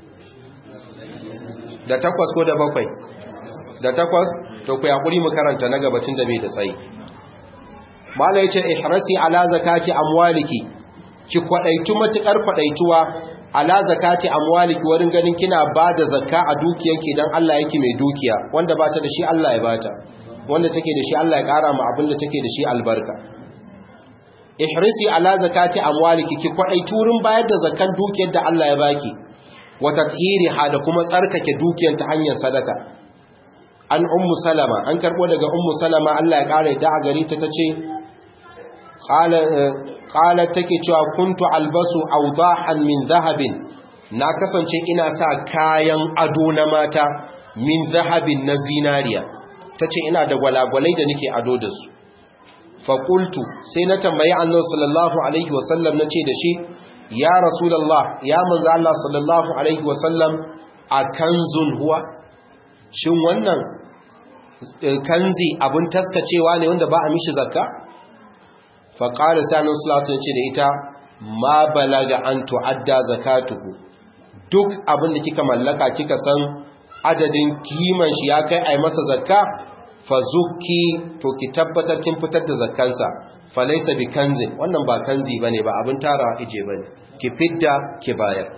da takwas ko da bakwai da takwas to ku yakuri mu karanta na gabacin da bai da tsayi mala yace ihrasi ala zakati amwaliki ki kwadaitu matukar kwadaituwa ala zakati amwaliki wurin ganin kina bada zakka a dukiyanki dan Allah yake mai dukiya wanda bata da shi Allah ya bata wanda take da shi Allah ya kara mu abin da take da shi albarka ihrisi ala zakati amwaliki ki kwadai turin bayar da zakan dukiyar da Allah ya baki wa tathiriha da kuma tsarkake dukiyar ta hanyar sadaka an ummu salama an karbo daga ummu salama Allah ya kare ta a gari ta tace qala qala take cewa kuntu albasu awdahan min zahabin na kasance ina sa kayan ado na mata min zahabin na zinariya tace ina da gwalagwalai da nake ado da su faƙultu sai na tambayi annan sallallahu alaihi wasallam na ce da shi ya rasulallah ya manzo Allah sallallahu alaihi wasallam a kanzun huwa shin wannan kanzi abin taskacewa ne wanda ba a mishi zakka faƙari sanin sulasun ce da ita ma balaga an tu'adda zakatuhu duk abin da kika mallaka kika san adadin kiman shi ya kai a yi masa zakka fazuki to ki tabbatar kin fitar da zakkansa falaysa bi kanzin wannan ba kanzi bane ba abin tara ije bane ki fidda ki bayar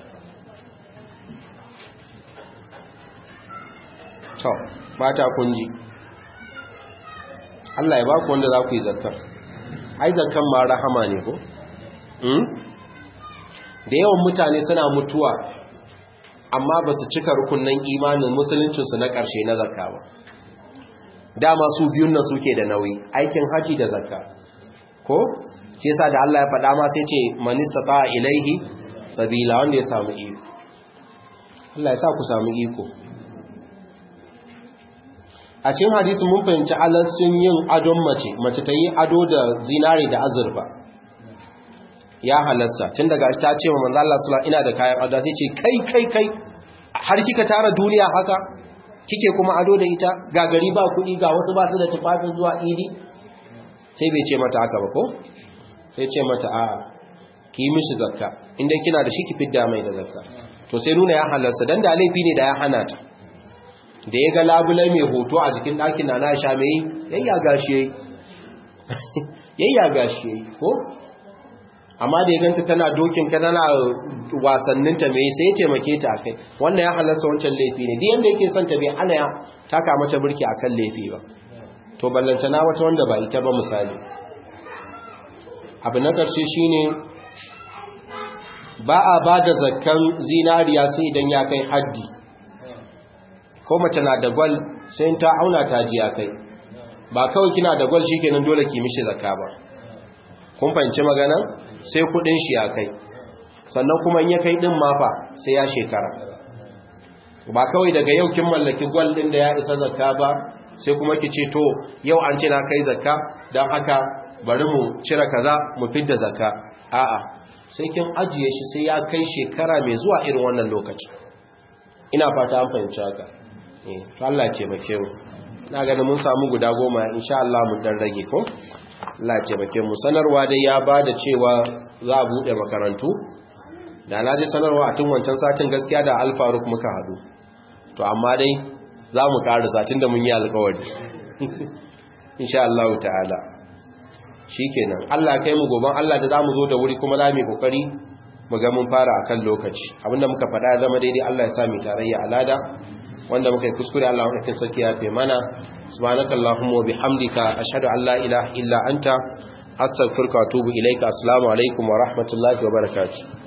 to mata kunji Allah ya ba ku wanda za ku yi zakkar ai zakkan ma rahama ne ko hmm? da yawan mutane suna mutuwa amma ba su cika rukunnan imanin musuluncinsu na ƙarshe na zakka ba dama su biyun nan suke da nauyi aikin haji da zakka ko ce yasa da Allah ya faɗa ma sai ce manista ta ilaihi sabila wanda ya samu iko Allah ya sa ku samu iko a cikin hadisi mun fahimci alassun yin adon mace mace ta yi ado da zinare da azurfa ya halasta tun daga ta ce wa manzo Allah sallallahu ina da kayan ado sai ce kai kai kai har kika tara duniya haka kike kuma ado da ita ga gari ba kuɗi ga wasu ba su da tufafin zuwa idi sai bai ce mata haka ba ko sai ce mata a ki yi mishi zakka inda kina da shi ki fidda mai da zakka to sai nuna ya halarsa dan da laifi ne da ya hana ta da ya ga labulai mai hoto a jikin ɗakin na na sha mai yayya gashi yayi yayya gashi yayi ko amma da ya ganta tana dokin ka tana wasannin ta me sai ya taimake ta akai wannan ya halarta wancan laifi ne duk yanda yake son ta bai hana ya taka mata burki akan laifi ba to ballantana wata wanda ba ita ba misali abu na ƙarshe shine ba a ba da zakkan zinariya sai idan ya kai haddi ko mace na da gwal sai ta auna ta ji ya kai ba kawai kina da gwal shikenan dole ki mishi zakka ba kun fahimci magana sai kudin shi ya kai sannan kuma in ya kai din mafa sai ya shekara ba kawai daga yau kin mallaki gwal din da ya isa zakka ba sai kuma ki ce to yau an ce na kai zakka don haka bari mu cire kaza mu fidda zakka a'a sai kin ajiye shi sai ya kai shekara mai zuwa irin wannan lokaci ina fata an fahimci haka eh to Allah ya taimake mu na ganin mun samu guda goma insha Allah mun dan rage ko Allah ya taimake mu sanarwa dai ya bada cewa za a bude makarantu da na je sanarwa a tun wancan satin gaskiya da Alfaruk muka hadu to amma dai za mu ƙara satin da mun yi alƙawari insha Allah ta'ala shikenan Allah kai mu goban Allah da zamu zo da wuri kuma za mu kokari mu ga mun fara akan lokaci abinda muka faɗa zama daidai Allah ya sa mu tarayya alada wanda muka yi kuskure Allah ya saki ya fe mana subhanakallahumma wa bihamdika ashhadu an la ilaha illa anta astaghfiruka wa atubu ilaika assalamu alaikum wa rahmatullahi wa barakatuh